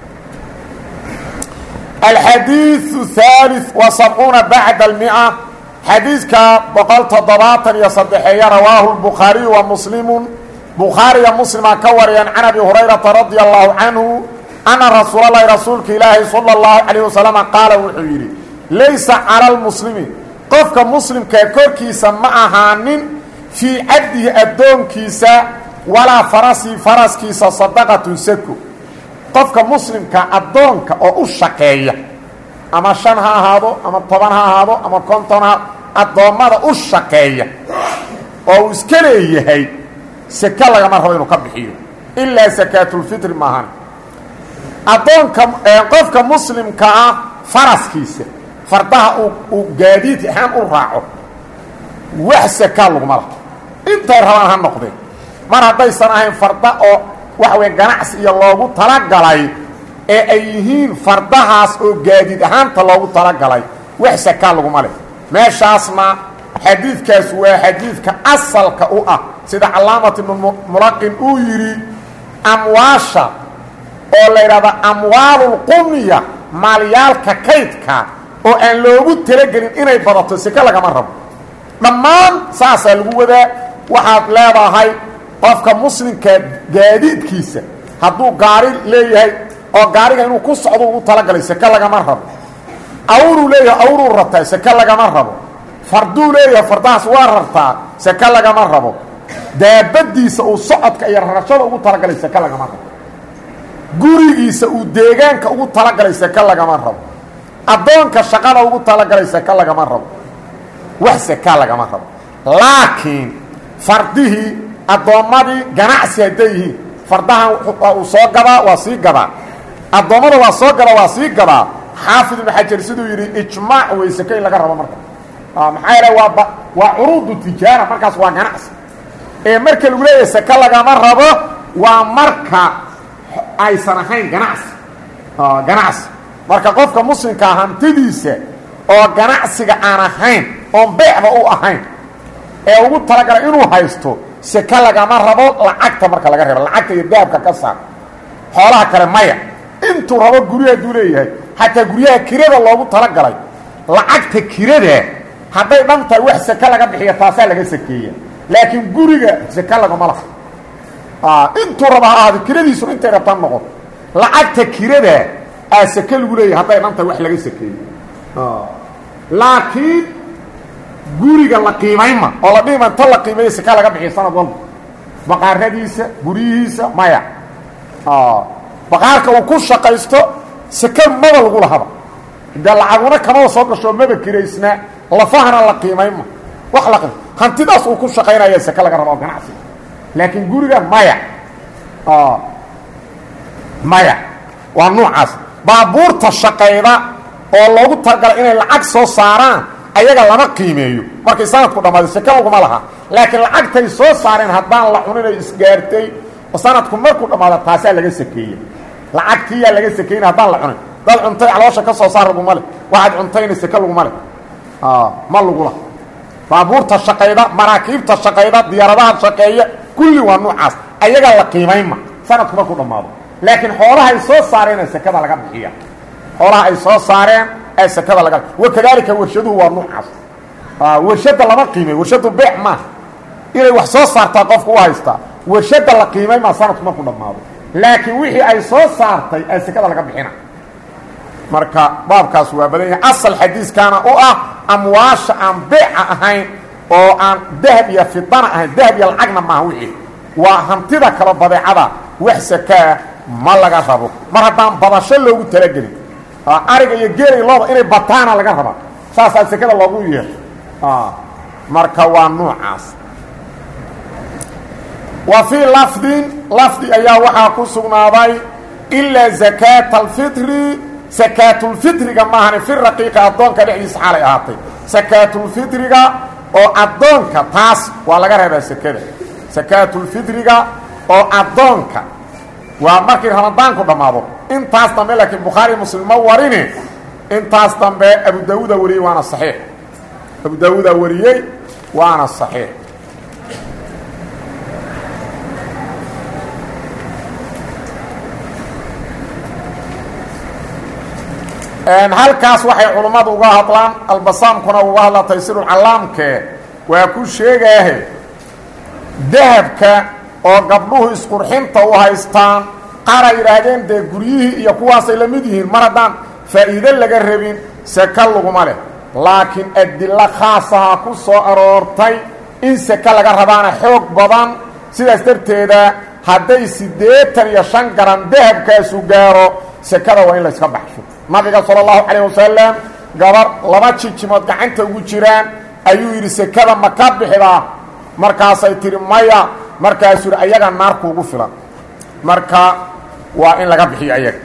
S1: alxadiiu haali wa sabcuuna bacda almia xadiidka boqol toddobaatan iyo saddexeeya rawaahu lbukhaariyu wa muslimu bukhaariya muslima ka wariyaan can abi hurayrata radia allahu canhu ana rasuulalahi rasuulka ilaahi sala اllahu calayh wasalama qaala wuxuu yidhi laysa cala lmuslimi qofka muslimkaa korkiisa ma ahaanin fii cabdihi addoonkiisa walaa farasii faraskiisa sadaqatun sako qofka muslimka addoonka oo u shaqeeya ama shan ha ahaado ama toban ha ahaado ama konton ha addoommada u shaqeeya oo uu iska leeyahay seke lagama rabo inuu ka bixiyo ilaa sakaatulfitri maahan addoonka qofka muslimka ah faraskiisa fardaha uu gaadiid ahaan u raaco wax sakaa laguma laha intay rabaan ha noqdeen mar haddaysan ahayn farda oo waxa weye ganacsi iyo loogu talagalay ee ay yihiin fardahaas oo gaadiid ahaanta loogu talagalay wax sakaa laguma leh meeshaasna xadiidkaas waa xadiidka asalka u ah sida calaamat ibnu mulaqin uu yidhi amwaasha oo la yidhahda amwaalulqumya maalyaalka kaydka oo aan loogu talagelin inay badato seke lagama rabo dhammaan saasaa lagu wadaa waxaad leedahay qofka muslimka gaadiidkiisa hadduu gaari leeyahay oo gaariga inuu ku socdo ugu talagalay seke lagama rabo awruu leeyahay awruu rartaa seke lagama rabo farduu leeyahay fardahaas waa rartaa seke lagama rabo daabadiisa uu socodka iyo rarashada ugu talagalay seke lagama rabo gurigiisa uu deegaanka ugu talagalay seke lagama rabo addoonka shaqada ugu talagalay seke lagama rabo wax seka lagama rabo laakiin fardihii addoommadii ganacsi hadday yihiin fardahan uu soo gadaa waa sii gadaa addoommada waa soo gada waa sii gadaa xaafid ibnu xajar siduu yidhi ijmaac wey seke in laga rabo marka maxaa yeele waa waa curuudu tijaara markaas waa ganacsi ee marka lagu leeyahay seke lagama rabo waa marka aysan ahayn ganacsi ganacsi marka qofka muslimkaa hantidiisa oo ganacsiga aan ahayn oon beecba u ahayn ee ugu talagalay inuu haysto seke lagama rabo lacagta marka laga reebo lacagta iyo dahabka ka saar xoolaha kale maya intuu rabo guryaha haduu leeyahay xataa guryaha kirada loogu talagalay lacagta kirada hadday dhan tahay wax seke laga bixiya taasaa laga sakeeya laakiin guriga seke lagama laha intuu raba ha ahaado kiradiisuna intay rabtaan noqon lacagta kirada aa seke lagu leeyahay hadday dhan tahay wax laga sakeeyo laakiin guriga la qiimayma oo la dhihima inta la qiimeeya seka laga bixiya sanad walba baqaaradiisa guryihiisa maya baqaarka uu ku shaqaysto seke maba lagu lahaba dee lacaguna kamaba soo gasho maba kiraysnaa lafahana la qiimayma wax la qim hantidaas uu ku shaqaynaya seke laga raba oo ganacsiga laakiin guriga maya maya waa nuucaas baabuurta shaqayda oo loogu talagalay inay lacag soo saaraan ayaga lama qiimeeyo markay sanadku dhammaado seke laguma laha laakiin lacagtay soo saareen haddaan la cuninay isgaartay sanadku markuu dhammaado taasaa laga sakeeya lacagtiiyaa laga sakeyna haddaan la cunin dad cuntay caloosha ka soo saar laguma leh waxaad cuntayna seke laguma leh ma lagula baabuurta shaqayda maraakiibta shaqayda diyaaradaha shaqeeya kulli waa nuucaas ayagaa la qiimaynma sanadku markuu dhammaado laakiin xoolaha ay soo saareen ee sekada laga bixiya xoolaha ay soo saareen ee sekada laga wakadaalika warshaduhu waa nuucaas warshadda lama qiimay warshadu beec maaha inay wax soo saartaa qofku u haystaa warshadda la qiimay maa sanadku markuu dhammaado laakiin wixii ay soo saartay ee sekada laga bixina marka baabkaas waa badan yahay asal xadiiskaana u ah amwaasha aan beeca ahayn oo aan dahab iyo fidana ahayn dahab iyo lacagna maaha wixii waa hantida kalo badeecada wax sakaa ma laga rabo mar haddaan badasho loogu talagelin ariga iyo geelay looda inay bataana laga rabaa saasaa sekada loogu yeehay marka waa nuucaas wa fii lafdin lafdi ayaa waxaa ku sugnaaday ilaa zakaata alfitri sakaatulfitriga maahane fi raqiiqa addoonka dhexdiisa xaalay ahaatay sakaatulfitriga oo addoonka taas waa laga reebaa sekada sakaatulfitriga oo addoonka waa markii ramadaanku dhammaado intaas dambe laakiin bukhaari muslim ma warine intaas dambe abu daawuuda wariyey waana saxiix abu daawuuda wariyey waana saxiix halkaas waxay culummadu uga hadlaan albasaamkuna uga hadla taysiirulcallaamke waa ku sheegaahe dahabka oo gabdhuhu isqurxinta u haystaan qaar ay yidhaahdeen dee guryihii iyo kuwaasay la mid yihiin mar haddaan faa'iide laga rabin seke laguma leh laakiin adillo khaasaha ku soo aroortay in seke laga rabaana xoog badan sidaas darteeda hadday siddeetan iyo shan garan dahabkaasu gaaro sekada waa in layska baxsho nabiga sala allahu calayh wasalam gabar laba jijimood gacanta ugu jiraan ayuu yidhi sekada ma ka bixidaa markaasay tihi maya markaasuu yidhi ayaga naarkuugu filan marka waa in laga bixiyo ayaga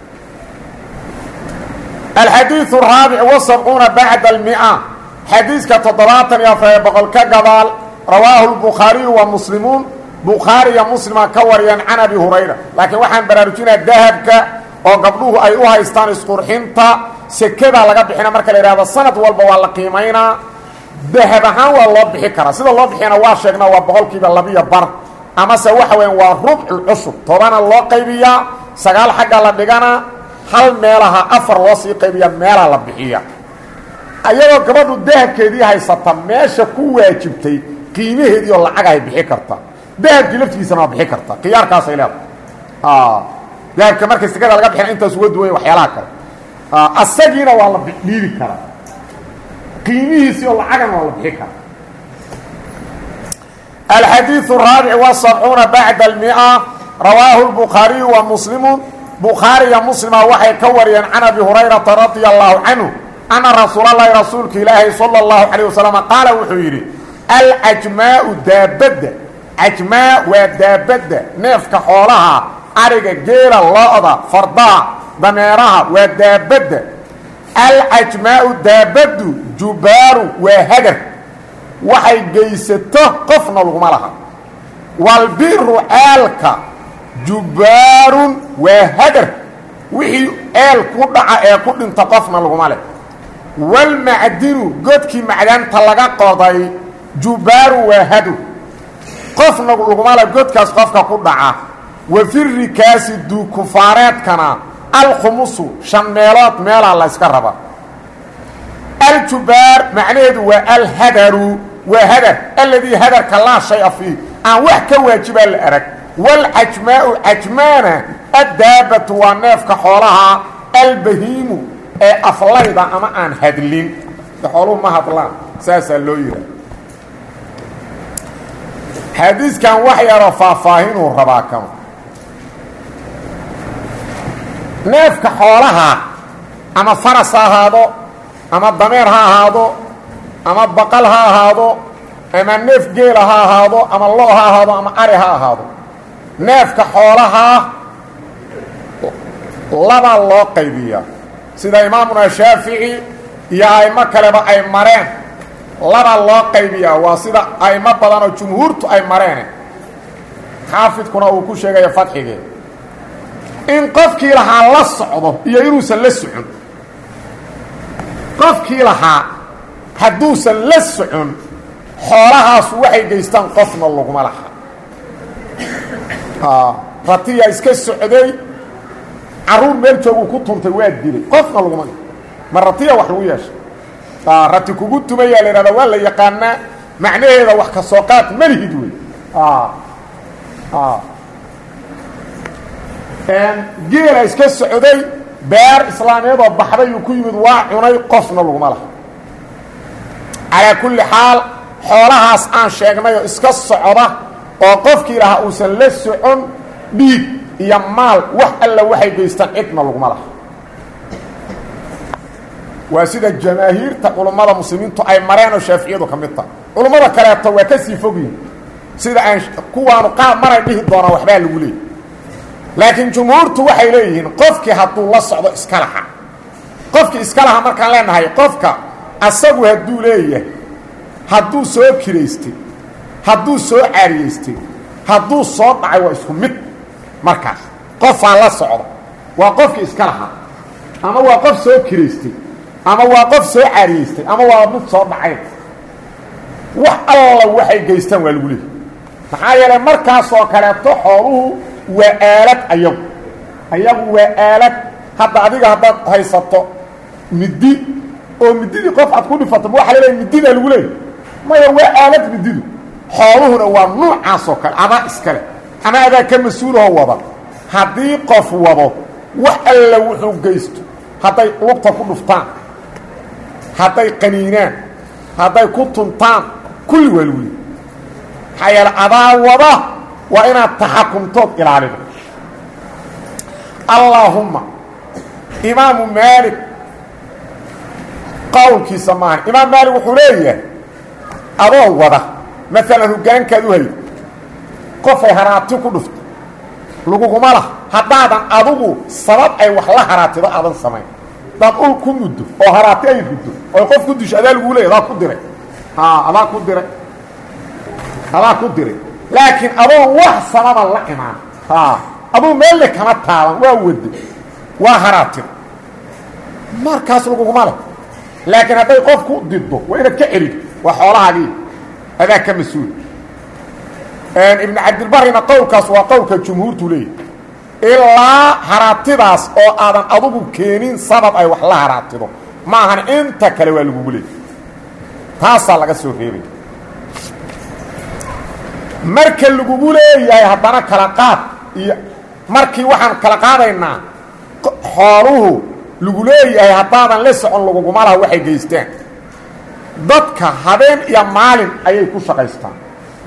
S1: alxadiiu raabic wasabcuuna bacda almia xadiiska toddobaatan iyo afar boqol ka gadaal rawaahu lbukhaariyu wa muslimuun bukhaari iyo muslima ka wariyaan can abi hurayra laakiin waxaan baraarujinaa dahabka oo gabdhuhu ay u haystaan isqurxinta sekedaa laga bixina marka la yidhahdo sanad walba waa la qiimaynaa dahab ahaan waa loo bixi karaa sida loo bixiyana waa sheegnaa waa boqolkiiba labiyo bar amase waxa weya waa rubcu cusub tobana loo qaybiyaa sagaal xagga la dhigana hal meelaha afar loo sii qaybiya meelaa la bixiya ayadoo gabadhu dahabkeedii haysata meesha ku waajibtay qiimaheedii oo lacagahay bixi karta dahabkii laftigiisana waa bixi karta khiyaarkaasay leedahay dahabka markay sekada laga bixina intaas uga duwanya waxyaalaha kale asagiina waa la dhiibi karaa qiimihiisii oo lacagana waa la bixi karaa الxadيiث الرaaبع والسبعuuنa baعd المئة rawaahu الbخaariيu ومسلimu bukhaariya muslima waxay ka wariyeen can abi hurayرaةa radي الlahu canهu أna rasuul الlahi rasuulka ilaahi salى الlahu عalيه waسلم qaala wuxuu yidhi alcajmaau daabadda cajmaa waa daabadda neefka xoolaha ariga geela lo-da fardaha dameeraha waa daabadda alcajmaau daabaddu jubaaru waa hagar waxay geysato qofna laguma laha walbiru ceelka jubbaarun waa hagar wixii eel ku dhaca ee ku dhinta qofna laguma leh walmacdinu godkii macdaanta laga qoday jubbaarun waa hadur qofna laguma leh godkaas qofka ku dhaca wa firikaasi duukufaareedkana alkhumusu shan meelood meelaa la yska raba aljubaar macnaheedu waa alhadaru waa hadar aladii hadarka laa shaya fiih aan wax ka waajibaa la arag wاlcajmaau cajmaana addaabatu waa neefka xoolaha albahiimu ee aflayda ama aan hadlin xooluhu ma hadlaan saasaa loo yihaa xadiiskan wax yaroo faahfaahinuu rabaa kama neefka xoolaha ama faras ha ahaado ama dameer ha ahaado ama baqal ha ahaado ama neef geela ha ahaado ama lo ha ahaado ama ari ha ahaado neefka xoolahaa labaa loo qaybiyaa sida imaamuna shaafici iyo a'imo kaleba ay mareen labaa loo qaybiyaa waa sida a'imo badan oo jumhuurtu ay mareene xaafidkuna uu ku sheegayo fadxigee in qofkii lahaa la socdo iyo inuusan la socon qofkii lahaa hadduusan la socon xoolahaasu waxay geystaan qofna laguma laha ratiya iska socday caruur meel jooguu ku tuntay waa dilay qofna laguma ma ratiya wax lagu yeesha rati kugu tumayaa la ihahda waa la yaqaanaa macnaheeda wax ka soo qaad malihid wey geela iska socday beer islaameedoo baxdayuu ku yimid waa cunay qofna laguma laha calaa kulli xaal xoolahaas aan sheegnay oo iska socda oo qofkii lahaa uusan la socon dhiig iyo maal wax alla waxay geystaan cidna laguma laha waa sida jamaahiirta culummada muslimiintu ay mareen oo shaaficiyadu ka mid tahay culummada kaleeto waa ka sii fogyihin sida aan kuwaanu qaab maray dhihi doonaa waxbaa lagu leeyay laakiin jumhuurtu waxay leeyihiin qofkii hadduu la socdo iska laha qofkii iska laha markaan leenahay qofka asagu hadduu leeyahay hadduu soo kiraystay hadduu soo caariyaystay hadduu soo dhacay waa isku mid markaas qofaa la socda waa qofkii iska lahaa ama waa qof soo kiraystay ama waa qof soo caariyaystay ama waa mid soo dhacay wax alla waxay geystaan waa lagu leeyahy maxaa yeelay markaasoo kaleeto xooluhu waa aalad ayagu ayagu waa aalad hadda adiga haddaad haysato middi oo mididii qof aad ku dhifato ma waxa la leeyahy mididaa lagu leeyahy maya waa aalad mididu xooluhuna waa nuucaasoo kale adaa iskale ama adaa ka mas-uulahoo wada haddii qof wado wax alla wuxuu geysto hadday lugta ku dhuftaan hadday qaniinaan hadday ku tuntaan kulli waa lagu leeyahy maxaa yeele adaa wada waa inaad taxakumtood ilaalido allaahumma imaamu maalik qowlkiisa maahan imaam maalik wuxuu leeyahay adoo wada maalan hoggaankaad u haydo qofay haraati ku dhufto laguguma lah haddaadan adugu sabab ay wax la haraatido aadan samayn hadaad ul ku muddo oo haraati ay riddo oy qof ku disho adaa laguu leeya adaa ku diray adaa ku diray adaa ku diray laakiin adoon wax sababa la imaan aduu meelle kama taaban waa wado waa haraatida markaas laguguma leh laakiin hadday qof ku diddo waa inaad ka celido waa xoolahaagii adaa ka mas-uul ibnu cabdilbarina qowlkaas waa qowlka jumhuurtu leeyahy ilaa haraatidaas oo aadan adugu keenin sabab ay wax la haraatido ma ahan inta kale waa lagugu leeyay taasaa laga soo reebay marka lagugu leeyahay haddana kala qaad iyo markii waxaan kala qaadaynaa xooluhu lagu leeyahay haddaadan la socon laguguma laha waxay geystaan dadka habeen iyo maalin ayay ku shaqaystaan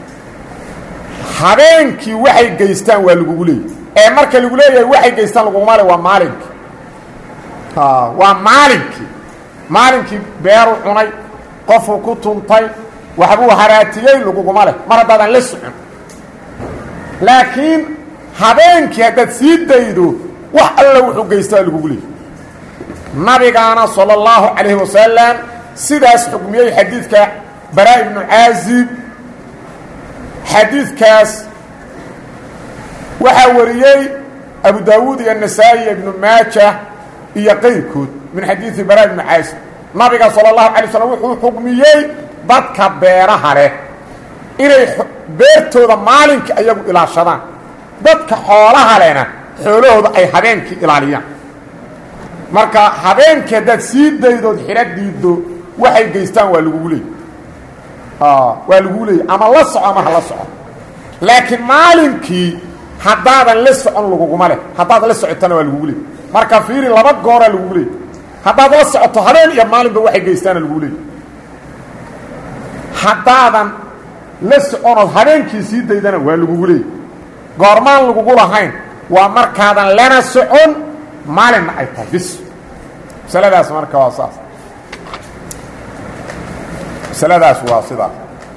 S1: habeenkii waxay geystaan waa lagugu leeyahay ee marka lagu leeyahay waxay geystaan laguguma le waa maalinkii waa maalinkii maalinkii beeru cunay qofuu ku tuntay waxbuu haraatiyey laguguma leh mar haddaadan la socon laakiin habeenkii haddaad sii daydo wax alla wuxuu geystaa lagugu leeyahy nabigaana salى اllahu calayhi wasalam sidaas xukmiyey xadiidka baraa ibnu caazib xadiidkaas waxaa wariyey abu daawuud iyo nasaa-i iyo ibnu maaja iyo qayrkood min xadiidi baraa ibnu caazib nabiga salى اllahu alay slam wuxuu xukmiyey dadka beeraha leh inay beertooda maalinkai ayagu ilaashadaan dadka xoolaha lehna xoolahooda ay habeenkii ilaaliyaan marka habeenkii haddaad sii daydood xidho diiddo waxay geystaan waa lagugu leeyay waa lagugu leeyay ama la soco ama ha la soco laakiin maalinkii haddaadan la socon laguguma leh haddaad la socotana waa lagugu leeyay marka fiiri laba gooraa lagugu leeyay haddaad la socoto habeen iyo maalinba waxay geystaana lagugu leeyay haddaadan la soconood habeenkii sii daydana waa lagugu leeyay goormaan lagugu lahayn waa markaadan lana socon maalinna ay tahay bis masaladaas marka waa saas masaladaas waa sidaas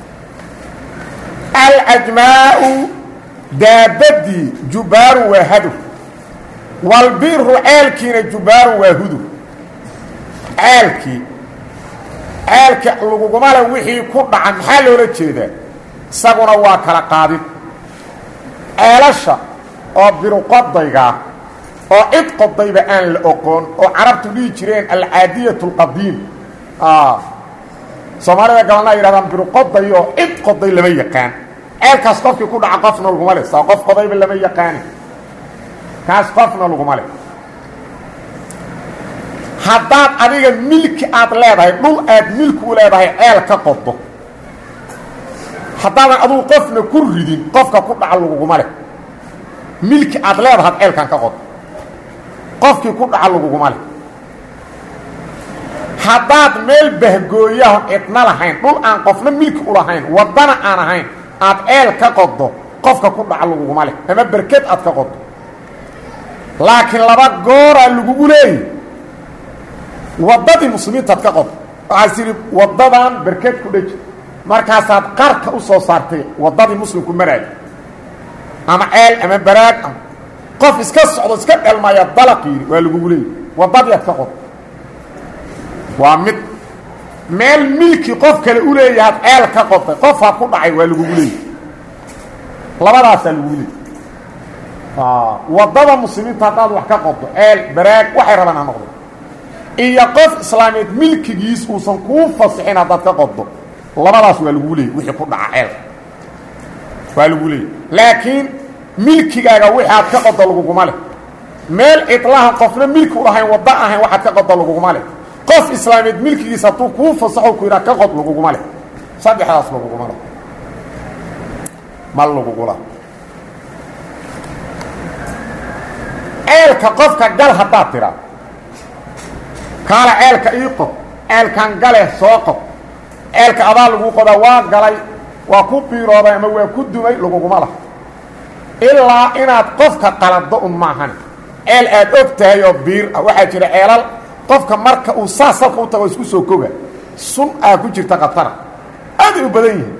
S1: alcajmaau daabadii jubaaru waa hadur walbiru ceelkiina jubaaru waa hudur ceelkii ceelka laguguma le wixii ku dhaca maxaa loola jeedaa isaguna waa kala qaadid ceelasha oo biruqodayga oo cid qodayba aan la oqoon oo carabtu dhihi jireen alcaadiyat اlqadiim soomaalida gabalna ay yidhahdaan biruqoday oo cid qoday lama yaqaan ceelkaas qofkii ku dhaca qofna laguma le saa qof qodayba lama yaqaani kaas qofna laguma le haddaad adiga milki aad leedahay dhul aad milki u leedahay ceel ka qodo haddaadan adugu qofna ku ridin qofka ku dhaca laguguma leh milki aad leedahaad ceelkan ka qodo qofkii ku dhaca laguguma leh haddaad meel bahgooyaho cidna lahayn dhul aan qofna milki u lahayn waddana aan ahayn aad ceel ka qodo qofka ku dhaca laguguma leh ama berked aad ka qodo laakiin laba gooraa lagugu leeyahy waddadii muslimiintaad ka qodo waxaad tidhi waddadan berked ku dheji markaasaad qarka u soo saartay waddadii muslimku maraayo ama ceel ama baraag ama qof iska socdo iska dhelmaya dalaq yidhi waa lagugu leeyahy waddadii aad ka qodo waa mid meel milki qof kale u leeyahaad ceel ka qoday qofaad ku dhacay waa lagugu leeyahy labadaasaa lagugu leeyay waddada muslimiinta haddaad wax ka qodo ceel baraag waxay rabaan ha noqdo iyo qof islaameed milkigiis uusan kuu fasixin haddaad ka qodo labadaas waa lagugu leeyay wixii ku dhaca ceelka waa lagu leeyay laakiin milkigaaga wixi aad ka qodo laguguma leh meel cidlahan qofna milki u lahayn waddo ahayn waxaad ka qodo laguguma leh qof islaameed milkigiis hadduu kuu fasaxo ku yidhaha ka qod laguguma leh saddexdaas laguguma leh ma lagugula ceelka qofka gal haddaad tidhaa kaala ceelka ii qod ceelkan gale soo qod ceelka adaa lagu qodaa waa galay waa ku biirooday ama waa ku dumay laguguma lah ilaa inaad qofka qalado un maahan ceel aad og tahay oo biir ah waxaa jira ceelal qofka marka uu saas salka u tago isku soo koga sun aa ku jirta khatara aaday u badan yihiin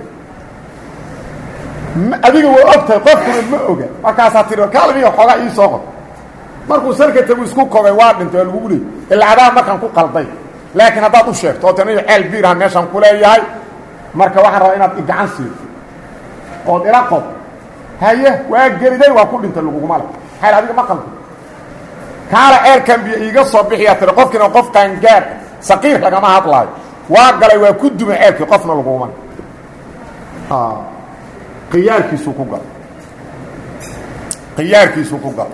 S1: adiga waa og tahay qofkuna ma oga markaasaa tii kaalmiga xoogaa ii soo qod markuu salka tagu isku kogay waa dhintay waa lagugu leey ilacadaha markaan ku qalday laakiin haddaad u sheegto oo taniyo ceel biiraha meeshaan ku leeyahay marka waxaan rabaa inaad igacan siido ood ila qod haye waa geriday waa ku dhintay laguguma le xayl adiga ma qaldo kaala ceelkan biyo iiga soo bixiyaa tiri qofkiina qof qaangaar saqiir lagama hadlaayo waa galay waa ku dumay ceelkii qofna laguguma le khiyaarkiisuu ku galay khiyaarkiisuu ku galay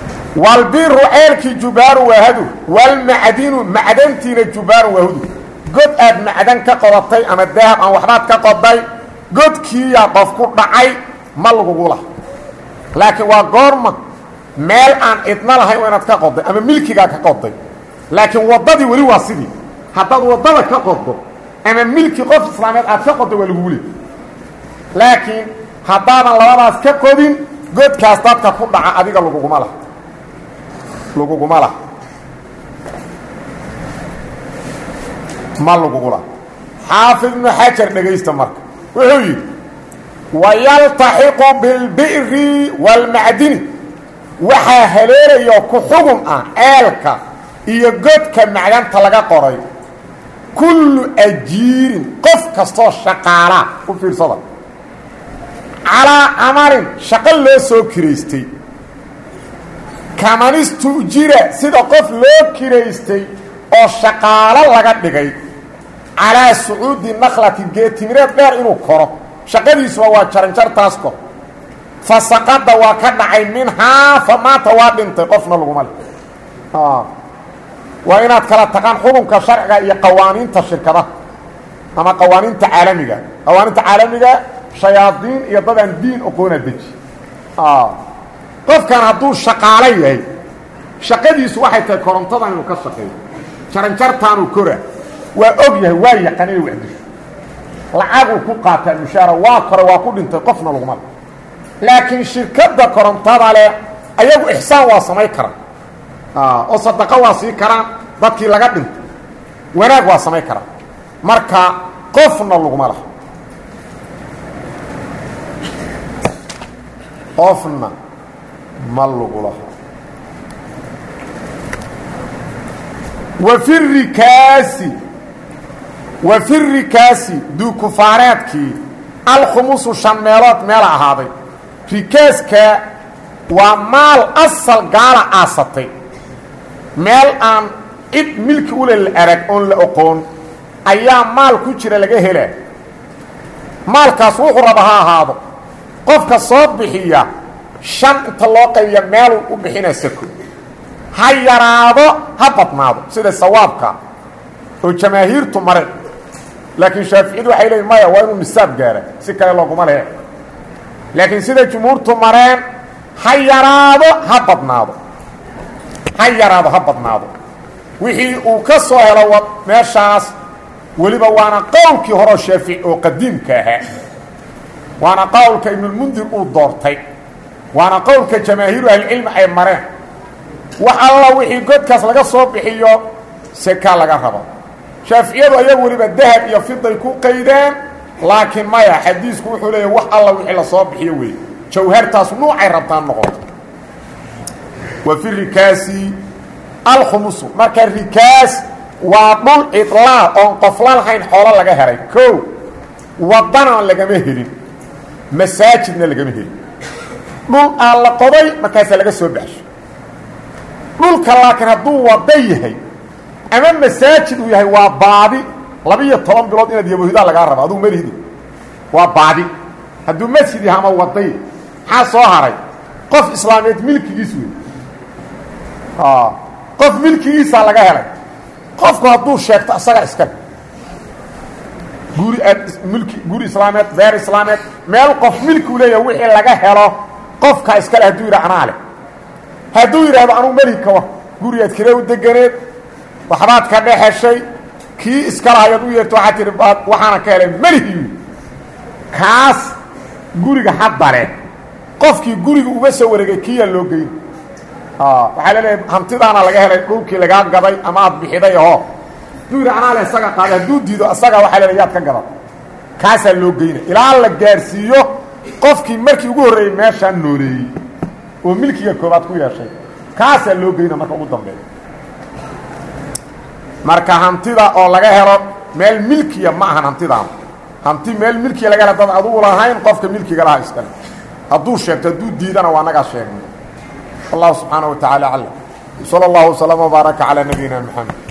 S1: walbiru ceelkii jubaaru waa hadur walmacdinu macdantiina jubaaru waa hudur god aad macdan ka qodatay ama dahab aan waxbaad ka qoday godkiiyaa qof ku dhacay ma lagugu lah laakiin waa goorma meel aan idna lahayn waa inaad ka qoday ama milkigaa ka qoday laakiin waddadii weli waa sidii haddaad waddada ka qodo ama milki qof islaameed aad ka qodo waa lagugu le laakiin haddaadan labadaas ka qodin godkaas dadka ku dhaca adiga laguguma lah laguguma lah ma lagugula xaafid ibnu xajar dhegaysta marka wuxuu yidhi wayaltaxiqu bilbi'ri waalmacdini waxaa haleelayo ku xugun ah ceelka iyo godka macdanta laga qoray kullu ajiirin qof kastoo shaqaalaa u fiirsada calaa camalin shaqo loo soo kiraystay kamanistu'jira sida qof loo kiraystay oo shaqaalo laga dhigay calaa sucuudi nakhlati geetimireed dheer inuu koro shaqadiisuba waa jaranjartaas kor fa saqada waa ka dhacay minhaa fa maanta waa dhintay qofna laguma le waa inaad kala taqaan xukunka sharciga iyo qawaaniinta shirkadaha ama qawaaniinta caalamiga qawaaniinta caalamiga shayaadiin iyo dadaan diin oqoona deji qofkan hadduu shaqaalo yahay shaqadiisu waxay tahay korontadan inuu ka shaqeeyo jaranjartaanuu kora waa og yahay waa yaqaan inay waxdisho lacaguu ku qaataa mushaara waa kore waa ku dhintay qofna laguma le laakiin shirkadda korontada leh ayagu ixsaan waa samayn karaan oo sadaqo waa sii karaan dadkii laga dhintay wanaag waa samayn karaan marka qofna laguma laha qofna ma lagu laha wa fi rikaasi wa fi rikaasi duukufaareedkii alkhumusu shan meelood meela ahaaday rikaaska waa maal asal gaala aasatay meel aan cid milki ule la arag oon la oqoon ayaa maal ku jira laga helaa maalkaas wuxuu raba ha ahaado qofka soo bixiya shan inta loo qaybiya meeluu u bixina sako ha yaraado ha badnaado sida sawaabka oo jamaahiirtu mare laakiin shaaficiyadu waxay leeyiin maya waa inuu nisaab gaara si kale looguma lehe laakiin sida jumhuurtu mareen ha yaraado ha badnaado ha yaraado ha badnaado wixii uu ka soo helo meeshaas weliba waana qowlkii horeo shaafici oo qadiimka ahaa waana qowlka ibnulmundir uu doortay waana qowlka jamaahiiru ahlicilmi ay mareen wax alla wixii godkaas laga soo bixiyo seka laga rabo shaaficiyadu ayagu weliba dahab iyo fiday ku qaydeen laakiin maya xadiisku wuxuu leeya wax alla wixii lasoo bixiyo weeye jawhartaas nuucay rabtaan noqoto wa fi rikaasi alkhumusu marka rikaas waa dhul cidlaa oon qofla lahayn xoolo laga helay ko wadana lagama helin masaajidna lagama helin dhul aan la qoday markaasaa laga soo baxsho dhulka laakiin hadduu wada yahay ama masaajid uu yahay waa baadi laba-iyo toban bilood inaad yabohidaa lagaa rabo adugu malihdi waa baadi hadduu masjid yahay ama waday maxaa soo haray qof islaameed milkigiis wey qof milkigiisaa laga helay qofku hadduu sheegto asagaa iskale guri milki guri islaameed beer islaameed meel qof milkiu leeyahay wixii laga helo qofkaa iskale hadduu yidha anaa leh hadduu yidhaahdo anugu meli kawa gurigaad kire u deganeed waxbaad ka dhexeshay kii iskala hayaad u yeerto waxaad tihi waxaana ka helay melihiyu kaas guriga hadda leh qofkii guriga uga soo wareegay kiyaa loo geyn waxaa laleeyahay hantidaana laga helay dhulkii lagaa gaday ama aad bixiday aho hadduu yidhi anaa le isaga qaaday hadduu diido asagaa waxaa lele yaad ka gadan kaasaa loo geyna ilaa la gaarsiiyo qofkii markii ugu horreeyey meeshaan nooleeyey oo milkiga koobaad ku yeeshay kaasaa loo geyna marka ugu dambeeya marka hantida oo laga helo meel milkiya ma ahan hantidaana hanti meel milkiya laga helo dad adugu lahayn qofka milkiga lahaa iskale hadduu sheegto hadduu diidana waa nagaa sheegnay والله سبحانه وتعالى أعلم صلى الله وسلم وبارك على نبينا محمد